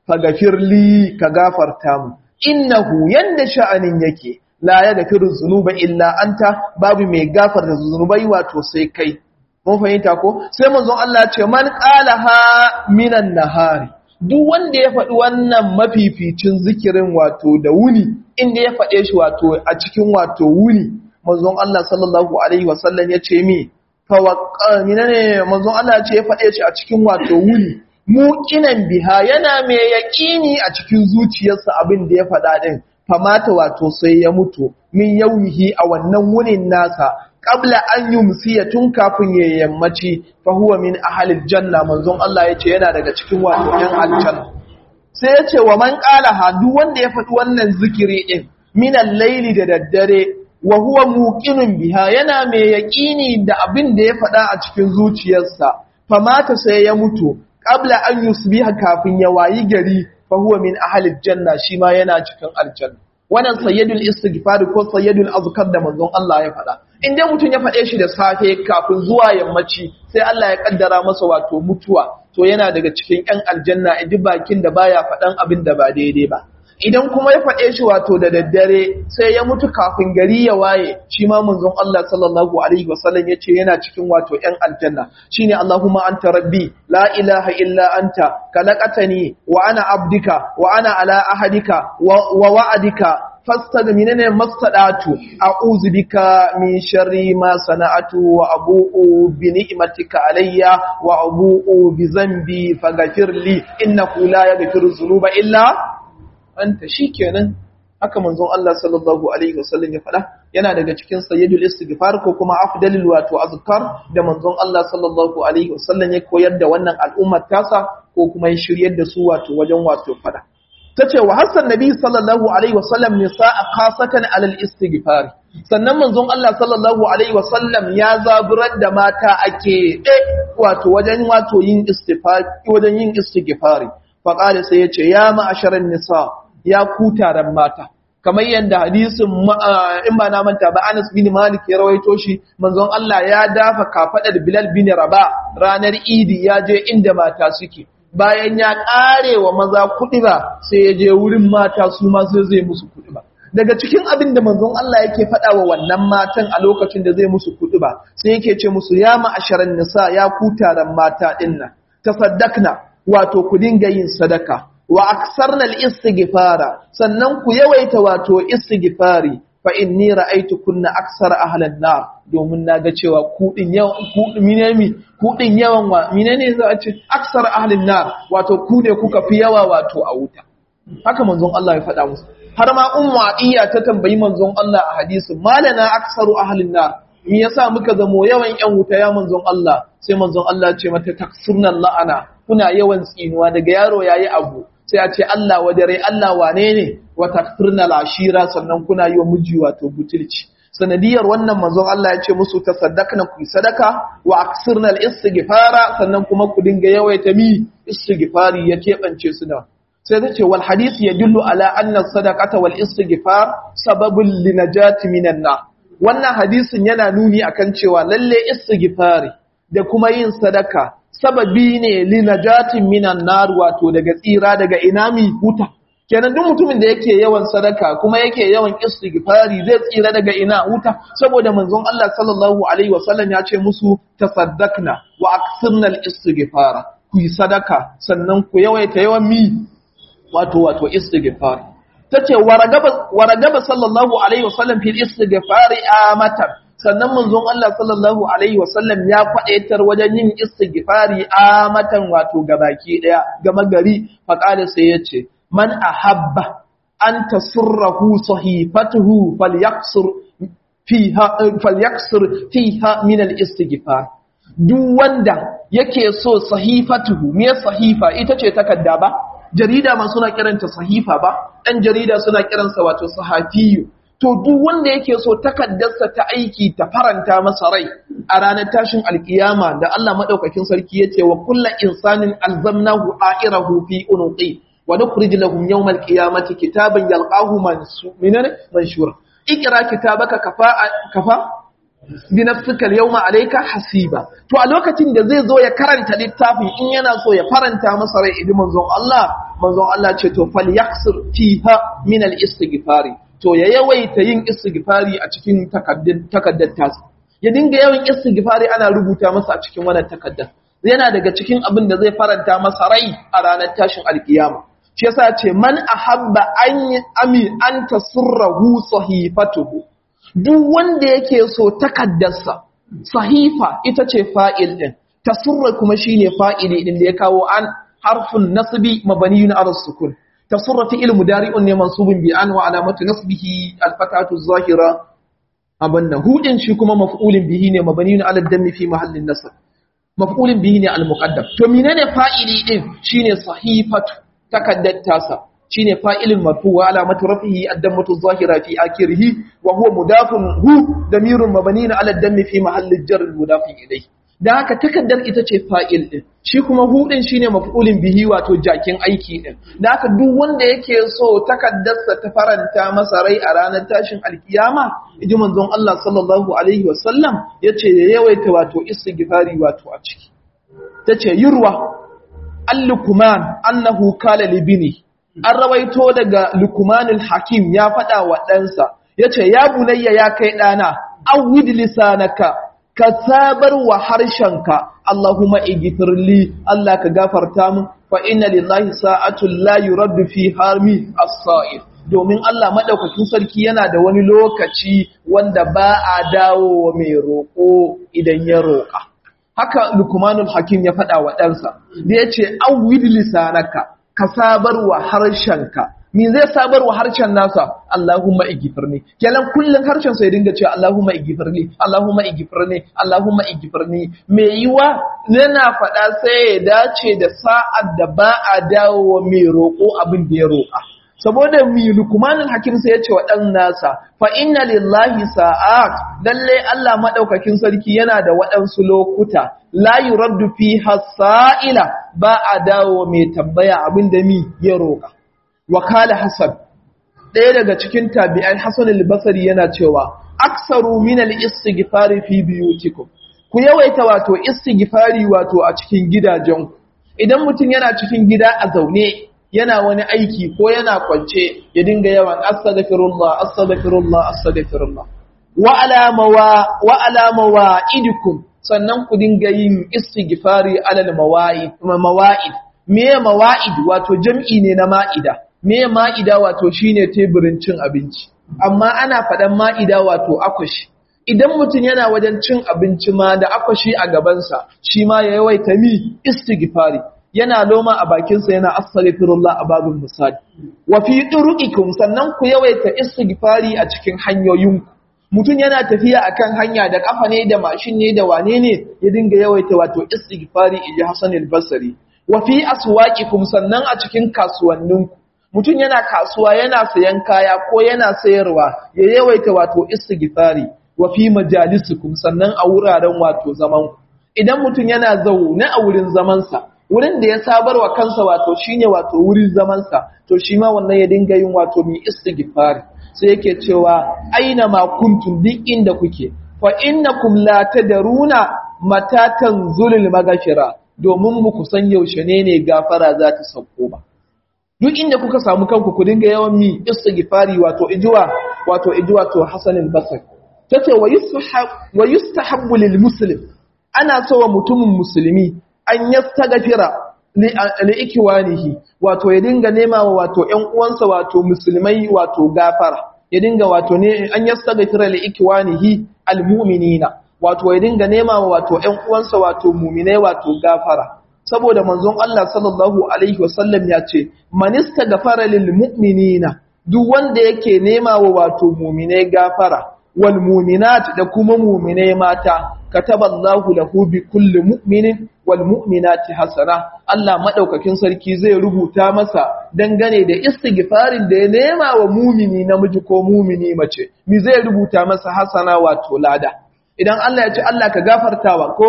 fagafirli ka gafarta mu innahu yanda sha'anin yake la ya gafiru zunuba illa anta babu mai gafarta zunubai wato sai kai mun fahimta ko sai manzon Allah ce man qalaha minan nahari duk wanda ya faɗi wannan mafificin zikirin wato da wuni inda ya faɗe shi wato a cikin wato wuni manzon Allah sallallahu alaihi wasallam ya ce mi fawaqqamina ne manzon Allah ya ce ya faɗe shi a cikin wato wuni muqinan biha yana mai yaƙini a cikin zuciyarsa abin da ya faɗa din famata wato sai ya mutu min yaumihi a wannan wunin nasa qabla an yumsiya tun kafin ya yammaci fa huwa min ahlil janna manzon Allah yace yana daga cikin wato ɗan aljanna sai yace wa man qala ha duk wanda ya faɗi wannan zikiri din min al-laili da daddare wa huwa muqinun biha yana mai yaqini da abin da ya faɗa a cikin zuciyarsa famata sai ya mutu qabla an yusbiha kafin ya wayi gari fa huwa min ahlil janna shi ma yana cikin aljanna wannan sayyidul istighfar ko sayyidul azkar da manzon Allah ya faɗa in dai mutum ya faɗe shi da safe kafin zuwa yammaci sai Allah ya kaddara masa wato mutuwa to yana daga cikin ƴan aljanna idan bakin da baya faɗan abin da ba daidai ba idan kuma ya faɗe shi wato da daddare sai ya mutu kafin gari ya waye shi ma manzon Allah sallallahu alaihi wasallam yace yana cikin wato ƴan aljanna shine Allahumma anta rabbi la ilaha illa anta khalaqatani wa ana abdika wa ana ala ahadika wa wa'adika fastad minene mastadatu a'udhu bika min sharri ma sana'atu wa abu'u bi ni'matika alayya wa abu'u bi dhanbi faghfir li innahu la yaghfiru dhunuba illa anta shikenan haka manzon Allah sallallahu alaihi wasallam ya faɗa yana daga cikin sayyidul istighfar ko kuma afdalul wato azkar da manzon Allah sallallahu alaihi wasallam ya koyar da wannan al'ummar tasa ko kuma ya shiryar da su wato wajen wato faɗa tace wa hasan nabi sallallahu alaihi wasallam nisaa khasatan alal istighfar sannan manzon Allah sallallahu alaihi wasallam ya zaburar da mata ake wato wajen wato yin istighfar wajen yin istighfari fa qala sai yace ya ma'asharan nisa ya ku taron mata kamar yadda hadisin in ba na manta ba Anas bin Malik ya rawaito shi manzon Allah ya dafa kafadar Bilal bin Rabah ranar Idi ya je inda mata suke bayan ya kare wa maza kuɗi ba sai ya je wurin mata su ma sai zai musu kuɗi ba daga cikin abin da manzon Allah yake faɗa wa wannan matan a lokacin da zai musu kuɗi ba sai yake ce musu ya ma'asharan nisa ya ku taron mata dinnan tasaddaqna wato ku dinga yin sadaka wa aksarnal istighfara sannan ku yawaita wato istighfari fa inni ra'aytu kunna aksar ahlan nar domin naga cewa ku din yawan ku minemi ku din yawan wa menene za a ce aksar ahlan nar wato ku ne kuka fi yawa wato a wuta haka manzon Allah ya faɗa musu har ma ummu atiya ta tambayi manzon Allah a hadisi malana aksaru ahlan nar me yasa muka zamo yawan yan wuta ya manzon Allah sai manzon Allah ya ce mata taksurna la'ana kuna yawan tsinuwa daga yaro yayi abu sai a ce Allah wa dare Allah wane ne wa takfirna lashira sannan kuna yi wa miji wato butulci sanadiyar wannan manzon Allah ya ce musu tasaddaqna ku sadaka wa aksirna al-istighfara sannan kuma ku dinga yawaita mi istighfari ya kebance su da sai ta ce wal hadith yadullu ala anna sadaqata wal istighfar sababul linajati minan nar wannan hadisin yana nuni akan cewa lalle istighfari da kuma yin sadaka sababi ne linajatin minan nar wato daga tsira daga inami huta kenan duk mutumin da yake yawan sadaka kuma yake yawan istighfari zai tsira daga ina huta saboda manzon Allah sallallahu alaihi wasallam ya ce musu tasaddaqna wa aksirna al-istighfara ku yi sadaka sannan ku yawaita yawan mi wato wato istighfar tace waragaba waragaba sallallahu alaihi wasallam fil istighfari amatan sannan manzon Allah sallallahu alaihi wasallam ya faɗaitar wajen yin istighfari a matan wato gabaki daya gama gari faqala sai yace man ahabba an tasurrahu sahifatuhu falyaksur fiha falyaksur fiha min al-istighfar duk wanda yake so sahifatuhu me sahifa ita ce takarda ba jarida ma suna kiranta sahifa ba dan jarida suna kiransa wato sahafiyu to duk wanda yake so takaddarsa ta aiki ta faranta masa rai a ranar tashin alkiyama da Allah madaukakin sarki yace wa kullu insanin alzamnahu a'irahu fi unuqi wa nukhrij lahum yawm alqiyamati kitaban yalqahu manshura ikra kitabaka kafa kafa bi nafsika alyawma alayka hasiba to a lokacin da zai zo ya karanta littafin in yana so ya faranta masa rai idan manzon Allah manzon Allah ce to falyaksir fiha min al-istighfari to ya yawaita yin istighfari a cikin takaddar tasa ya dinga yawan istighfari ana rubuta masa a cikin wannan takaddar yana daga cikin abin da zai faranta masa rai a ranar tashin alkiyama shi yasa ce man ahabba an ami an tasurrahu sahifatuhu duk wanda yake so takaddarsa sahifa ita ce fa'il din tasurra kuma shine fa'ili din da ya kawo an harfun nasbi mabaniyun ala sukun تصر فعل مضارع منصوب بأن وعلامة نصبه الفتحة الظاهرة أبنى هو إن شي كما مفعول به ne مبني على الدم في محل النصب مفعول به ne المقدم to menene fa'ili din shine sahifatu takaddar tasa shine fa'ilin marfu wa alamatu rafihi ad-dammatu adh-dhahira fi akhirih wa huwa mudafun hu damirun mabniun ala ad-dammi fi mahalli jar mudafin ilayhi da haka takaddar ita ce fa'il ɗin shi kuma hudin shi ne mafulin bihi wato jakin aiki ɗin da haka duk wanda yake so takaddarsa ta faranta masa rai a ranar tashin alkiyama iji manzon Allah sallallahu alaihi wasallam ya ce ya yawaita wato istighfari wato a ciki ta ce yurwa al-lukuman annahu kala libini an rawaito daga lukumanul hakim ya faɗa wa ɗansa ya ce ya bunayya ya kai ɗana awwid lisanaka ka sabar wa harshenka Allahumma igfirli Allah ka gafarta min fa inna lillahi sa'atul la yuraddu fi harmi as-sa'ir domin Allah madaukakin sarki yana da wani lokaci wanda ba a dawo mai roko idan ya roka haka Luqmanul Hakim ya faɗa wa ɗansa da yace awwid lisanaka ka sabar wa harshenka me zai sabar wa harshen nasa Allahumma igifirni kenan kullun harshen sai dinga cewa Allahumma igifirni Allahumma igifirni Allahumma igifirni me yiwa yana faɗa sai ya dace da sa'ad da ba a dawo mai roƙo abin da ya roƙa saboda mi lukmanin hakim sai ya ce wa ɗan nasa fa inna lillahi sa'at lalle Allah madaukakin sarki yana da waɗansu lokuta la yuraddu fiha sa'ila ba a dawo mai tambaya abin da mi ya roƙa wakala hasan ɗaya daga cikin tabi'ai hasan al-basri yana cewa aksaru min al-istighfari fi biyutikum ku yawaita wato istighfari wato a cikin gidajenku idan mutum yana cikin gida a zaune yana wani aiki ko yana kwance ya dinga yawan astaghfirullah astaghfirullah astaghfirullah wa alama wa alama wa idikum sannan ku dinga yin istighfari alal mawa'id mawa'id me mawa'id wato jam'i ne na ma'ida me ma'ida wato shine teburin cin abinci amma ana faɗan ma'ida wato akwashi idan mutum yana wajen cin abinci ma da akwashi a gabansa shi ma ya yawaita mi istighfari yana loma a bakinsa yana astaghfirullah a babin misali wa fi turuqikum sannan ku yawaita istighfari a cikin hanyoyinku mutum yana tafiya akan hanya da kafa ne da mashin ne da wane ne ya dinga yawaita wato istighfari inji Hassan al-Basri wa fi aswaqikum sannan a cikin kasuwanninku mutum yana kasuwa yana sayan kaya ko yana sayarwa ya yawaita wato istighfari wa fi majalisukum sannan a wuraren wato zaman idan mutum yana zaune a wurin zamansa wurin da ya sabar wa kansa wato shine wato wurin zamansa to shi ma wannan ya dinga yin wato mi istighfari sai yake cewa aina ma kuntum duk inda kuke fa innakum la tadruna mata tanzulul maghfira domin muku san yaushe ne ne gafara za ta sauko ba duk inda kuka samu kanku ku dinga yawan mi istighfari wato ijuwa wato ijuwa to Hassan al-Basri tace wa yustahab wa yustahabbu lil muslim ana so wa mutumin musulmi an yastaghfira li ikwanihi wato ya dinga nema wa wato ƴan uwansa wato musulmai wato gafara ya dinga wato ne an yastaghfira li ikwanihi almu'minina wato ya dinga nema wa wato ƴan uwansa wato mu'minai wato gafara saboda manzon Allah sallallahu alaihi wasallam ya ce man istaghfara lil mu'minina duk wanda yake nema wa wato mu'minai gafara wal mu'minat da kuma mu'minai mata kataballahu lahu bi kulli mu'minin wal mu'minati hasana Allah madaukakin sarki zai rubuta masa dangane da istighfarin da ya nema wa mumini namiji ko mumini mace mi zai rubuta masa hasana wato lada idan Allah ya ce Allah ka gafartawa ko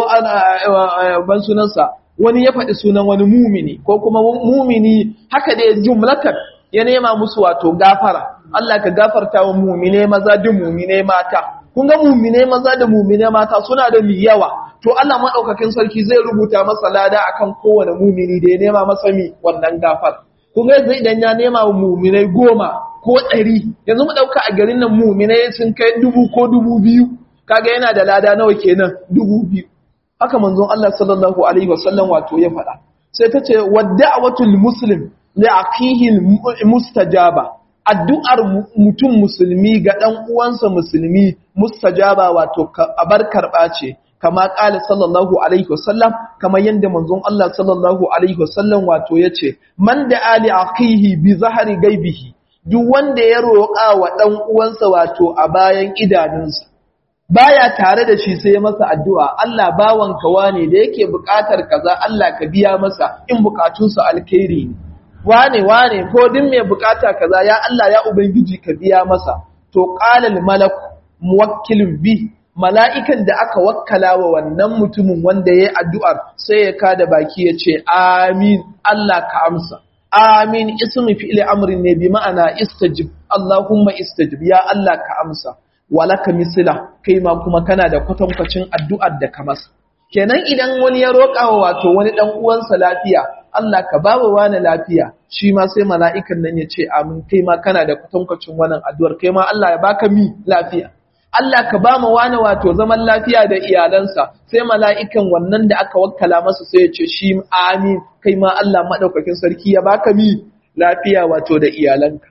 ana ban sunansa wani ya faɗi sunan wani mumini ko kuma mumini haka da jumlatar ya nema musu wato gafara Allah ka gafarta wa mumine maza da mumine mata kun ga mumine maza da mumine mata suna da mi yawa to Allah madaukakin sarki zai rubuta masa lada akan kowane mumini da ya nema masa mi wannan gafar kun ga yanzu idan ya nema wa muminai goma ko ɗari yanzu mu ɗauka a garin nan muminai sun kai dubu ko dubu biyu kaga yana da lada nawa kenan dubu biyu haka manzon Allah sallallahu alaihi wasallam wato ya faɗa sai ta ce wadda'awatul muslim li aqihi mustajaba addu'ar mutum musulmi ga dan uwansa musulmi mustajaba wato abar karba ce kama ƙala sallallahu alaihi wasallam kama yadda manzon Allah sallallahu alaihi wasallam wato ya ce man da ali aqihi bi zahari gaibihi duk wanda ya roƙa wa ɗan uwansa wato a bayan idanunsa baya tare da shi sai masa addu'a Allah bawanka wane da yake buƙatar kaza Allah ka biya masa in buƙatunsa alkhairi ne wane wane ko din mai buƙata kaza ya Allah ya ubangiji ka biya masa to qala al malak muwakkilun bi mala'ikan da aka wakkala wa wannan mutumin wanda ya yi addu'ar sai ya kada baki ya ce, Amin, Allah ka amsa. Amin, ismi fi'ili amurin ne bi ma'ana istajib, Allahumma istajib, ya Allah ka amsa. Walaka misila, kai ma kuma kana da kwatankwacin addu'ar da ka masa. Kenan idan wani ya roƙa wa wato wani ɗan uwansa lafiya, Allah ka ba wa wani lafiya, shi ma sai mala'ikan nan ya ce, Amin, kai ma kana da kwatankwacin wannan addu'ar, kai ma Allah ya baka mi lafiya. Allah ka ba mu wani wato zaman lafiya da iyalansa sai mala'ikan wannan da aka wakkala masa sai ya ce shi amin kai ma Allah maɗaukakin sarki ya baka mi lafiya wato da iyalanka.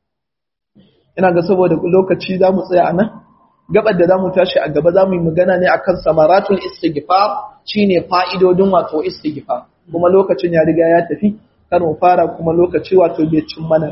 Ina ga saboda lokaci za mu tsaya nan, gabar da za mu tashi a gaba za mu yi magana ne akan samaratul istighfar shine fa'idodin wato istighfar kuma lokacin ya riga ya tafi kar mu fara kuma lokaci wato bai cin mana ba.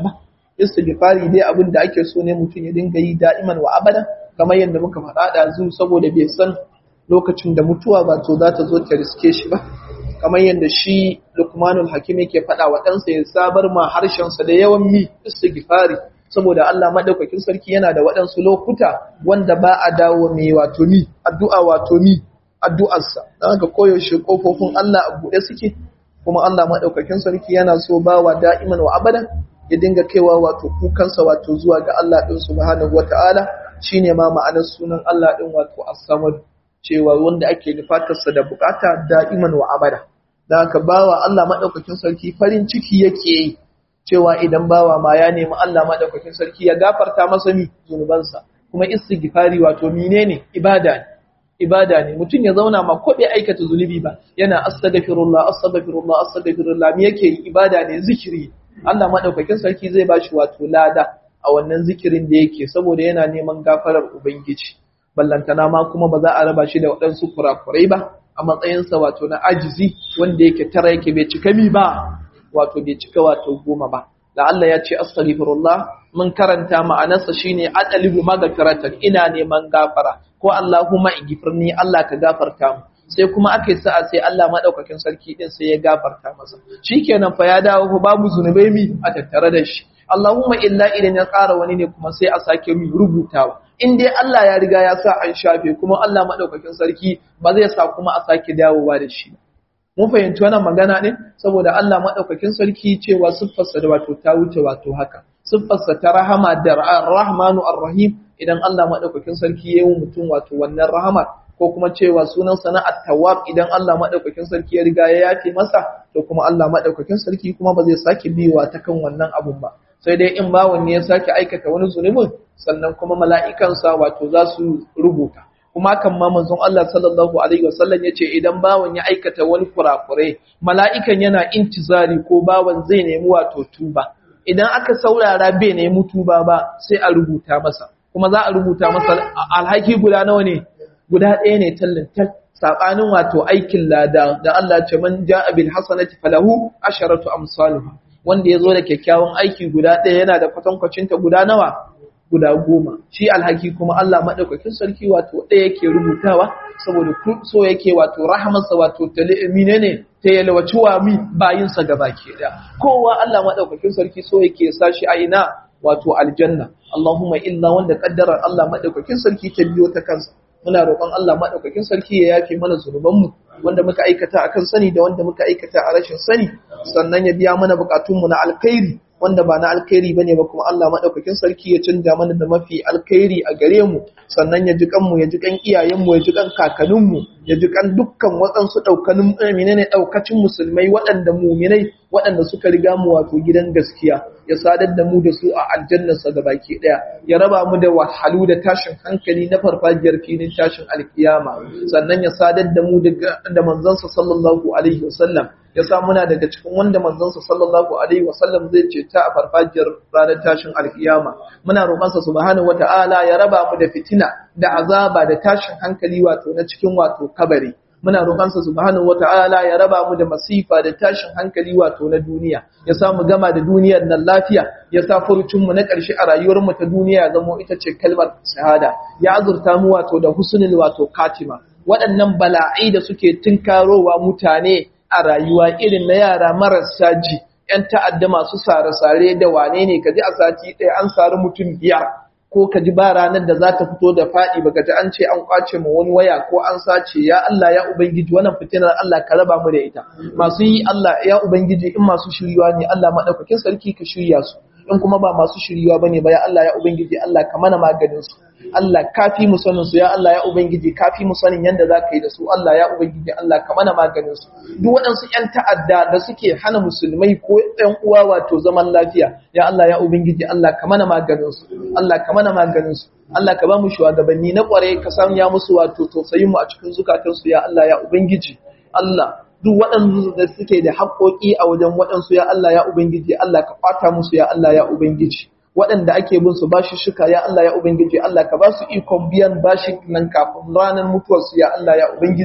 istighfari dai abin da ake so ne mutum ya dinga yi da'iman wa abada kamar yadda muka faɗa da zu saboda bai san lokacin da mutuwa ba to za ta zo ta riske shi ba kamar yadda shi Luqmanul Hakim yake faɗa wa ɗansa ya sabar ma harshensa da yawan mi istighfari saboda Allah madaukakin sarki yana da waɗansu lokuta wanda ba a dawo mai wato mi addu'a wato mi addu'arsa don haka koyaushe kofofin Allah a buɗe suke kuma Allah madaukakin sarki yana so bawa da'iman wa abadan ya dinga kaiwa wato kukansa wato zuwa ga Allah ɗin subhanahu wata'ala shine ma ma'anar sunan Allah ɗin wato as-samad cewa wanda ake nufatarsa da bukata da'iman wa abada da haka bawa Allah madaukakin sarki farin ciki yake yi cewa idan bawa ma ya nemi Allah madaukakin sarki ya gafarta masa mi zunubansa kuma istighfari wato menene ibada ne ibada ne mutum ya zauna ma ko bai aikata zunubi ba yana astaghfirullah astaghfirullah astaghfirullah me yake yi ibada ne zikiri Allah madaukakin sarki zai bashi wato lada a wannan zikirin da yake saboda yana neman gafarar ubangiji ballantana ma kuma ba za a raba shi da waɗansu kurakurai ba a matsayinsa wato na ajizi wanda yake tara yake bai cika mi ba wato bai cika wato goma ba da Allah ya ce astaghfirullah mun karanta ma'anarsa shine adalibu magfiratan ina neman gafara ko Allahumma igfirni Allah ka gafarta mu sai kuma aka yi sa'a sai Allah madaukakin sarki din sai ya gafarta masa shikenan fa ya dawo babu zunubai mi a tattare da shi Allahumma illa idan ya ƙara wani ne kuma sai a sake mi rubutawa in dai Allah ya riga ya sa an shafe kuma Allah madaukakin sarki ba zai sa kuma a sake dawowa da shi mun fahimci wannan magana ne saboda Allah madaukakin sarki cewa siffarsa da wato ta wuce wato haka siffarsa ta rahama da rahmanu arrahim idan Allah madaukakin sarki ya yi mutum wato wannan rahama ko kuma cewa sunan sana at-tawwab idan Allah madaukakin sarki ya riga ya yafe masa to kuma Allah madaukakin sarki kuma ba zai sake biyowa ta kan wannan abun ba sai dai in bawon ne ya sake aikata wani zunubin sannan kuma mala'ikansa wato za su rubuta kuma kan ma manzon Allah sallallahu alaihi wasallam yace idan bawon ya aikata wani kurakure mala'ikan yana intizari ko bawon zai nemi wato tuba idan aka saurara bai nemi tuba ba sai a rubuta masa kuma za a rubuta masa alhaki guda nawa ne guda ɗaya ne tallin tal sabanin wato aikin lada da Allah ce man ja'a bil hasanati falahu asharatu amsaluha wanda ya zo da kyakkyawan aiki guda ɗaya yana da kwatankwacinta guda nawa guda goma shi alhaki kuma Allah maɗaukakin sarki wato ɗaya yake rubutawa saboda so yake wato rahamarsa wato talimi ne ta yalwaci wa mi bayinsa gaba ke da kowa Allah maɗaukakin sarki so yake sashi a ina wato aljanna Allahumma illa wanda kaddarar Allah maɗaukakin sarki ta biyo ta kansa muna roƙon Allah maɗaukakin sarki ya yafe mana zunubanmu wanda muka aikata akan sani da wanda muka aikata a rashin sani sannan ya biya mana bukatunmu na alkhairi wanda ba na alkhairi bane ba kuma Allah madaukakin sarki ya canja mana da mafi alkhairi a gare mu sannan ya ji kanmu ya ji kan iyayenmu ya ji kan kakanninmu ya ji kan dukkan waɗansu ɗaukanin menene ɗaukacin musulmai waɗanda muminai waɗanda suka riga mu wato gidan gaskiya ya sadar da mu da su a aljannarsa da baki ɗaya ya raba mu da wahalu da tashin hankali na farfajiyar filin tashin alkiyama sannan ya sadar da mu da manzansa sallallahu alaihi wasallam ya sa muna daga cikin wanda manzansa sallallahu alaihi wasallam zai ce ta a farfajiyar ranar tashin alkiyama muna roƙonsa subhanahu wata'ala ya raba mu da fitina da azaba da tashin hankali wato na cikin wato kabari muna roƙonsa subhanahu wata'ala ya raba mu da masifa da tashin hankali wato na duniya ya sa mu gama da duniyar nan lafiya ya sa furucin mu na ƙarshe a rayuwar mu ta duniya zamo ita ce kalmar shahada ya azurta mu wato da husnul wato katima waɗannan bala'ai da suke tunkarowa mutane a rayuwa irin na yara marasa ji ‘yan ta'adda masu sare-sare da wane ne ka ji a sati ɗaya an sari mutum biyar ko ka ji ba ranar da za ta fito da faɗi ba ka ji an ce an kwace ma wani waya ko an sace ya Allah ya Ubangiji wannan fitinar Allah ka raba mu da ita masu yi Allah ya Ubangiji in masu shiryuwa ne Allah maɗaukakin sarki ka shirya su in kuma ba masu shiryuwa bane ba ya Allah ya Ubangiji Allah ka mana maganin su Allah kafi mu sanin su ya Allah ya ubangiji kafi mu sanin yanda zaka yi da su Allah ya ubangiji Allah ka mana maganin su duk waɗansu ƴan ta'adda da suke hana musulmai ko ƴan uwa wato zaman lafiya ya Allah ya ubangiji Allah ka mana maganin su Allah ka mana maganin su Allah ka ba mu shugabanni na ƙware ka sanya musu wato tausayin mu a cikin zukatan su ya Allah ya ubangiji Allah duk waɗansu da suke da haƙoƙi a wajen waɗansu ya Allah ya ubangiji Allah ka kwata musu ya Allah ya ubangiji waɗanda ake bin su bashi shuka ya Allah ya Ubangiji Allah ka ba su ikon biyan bashi nan kafin ranar mutuwarsu ya Allah ya Ubangiji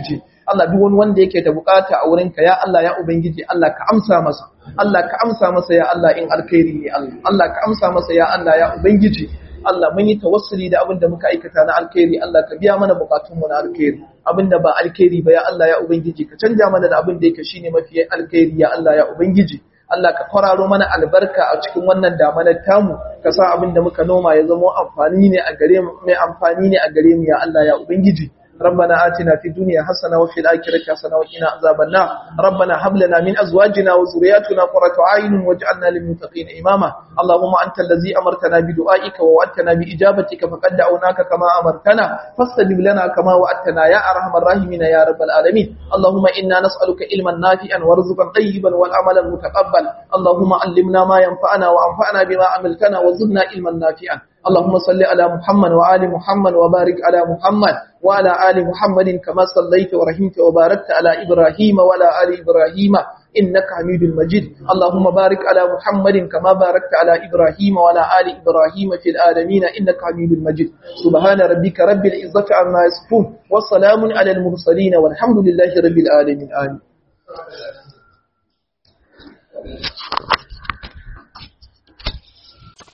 Allah duk wani wanda yake da bukata a wurinka ya Allah ya ubangiji Allah ka amsa masa Allah ka amsa masa ya Allah in alkhairi ne Allah Allah ka amsa masa ya Allah ya ubangiji Allah mun yi tawassuli da abin da muka aikata na alkhairi Allah ka biya mana bukatunmu na alkhairi abin da ba alkhairi ba ya Allah ya ubangiji ka canja mana da abin da yake shine mafi alkhairi ya Allah ya ubangiji Allah ka kwararo mana albarka a cikin wannan damanar tamu ka sa abin da muka noma ya zama amfani ne a gare mu mai amfani ne a gare mu ya Allah ya ubangiji ربنا آتنا في الدنيا حسنة وفي الآخرة حسنة وقنا عذاب النار ربنا هب لنا من أزواجنا وذرياتنا قرة عين واجعلنا للمتقين إماما اللهم أنت الذي أمرتنا بدعائك ووعدتنا بإجابتك فقد دعوناك كما أمرتنا فاستجب لنا كما وعدتنا يا أرحم الراحمين يا رب العالمين اللهم إنا نسألك علما نافعا ورزقا طيبا والعملا متقبل اللهم علمنا ما ينفعنا وأنفعنا بما عملتنا وزدنا علما نافعا اللهم صل على محمد وآل محمد وبارك على محمد وعلى آل محمد كما صليت ورحمت وباركت على إبراهيم وعلى آل إبراهيم إنك حميد مجيد اللهم بارك على محمد كما باركت على إبراهيم وعلى آل إبراهيم في العالمين إنك حميد مجيد سبحان ربك رب العزة عما يصفون والسلام على المرسلين والحمد لله رب العالمين آمين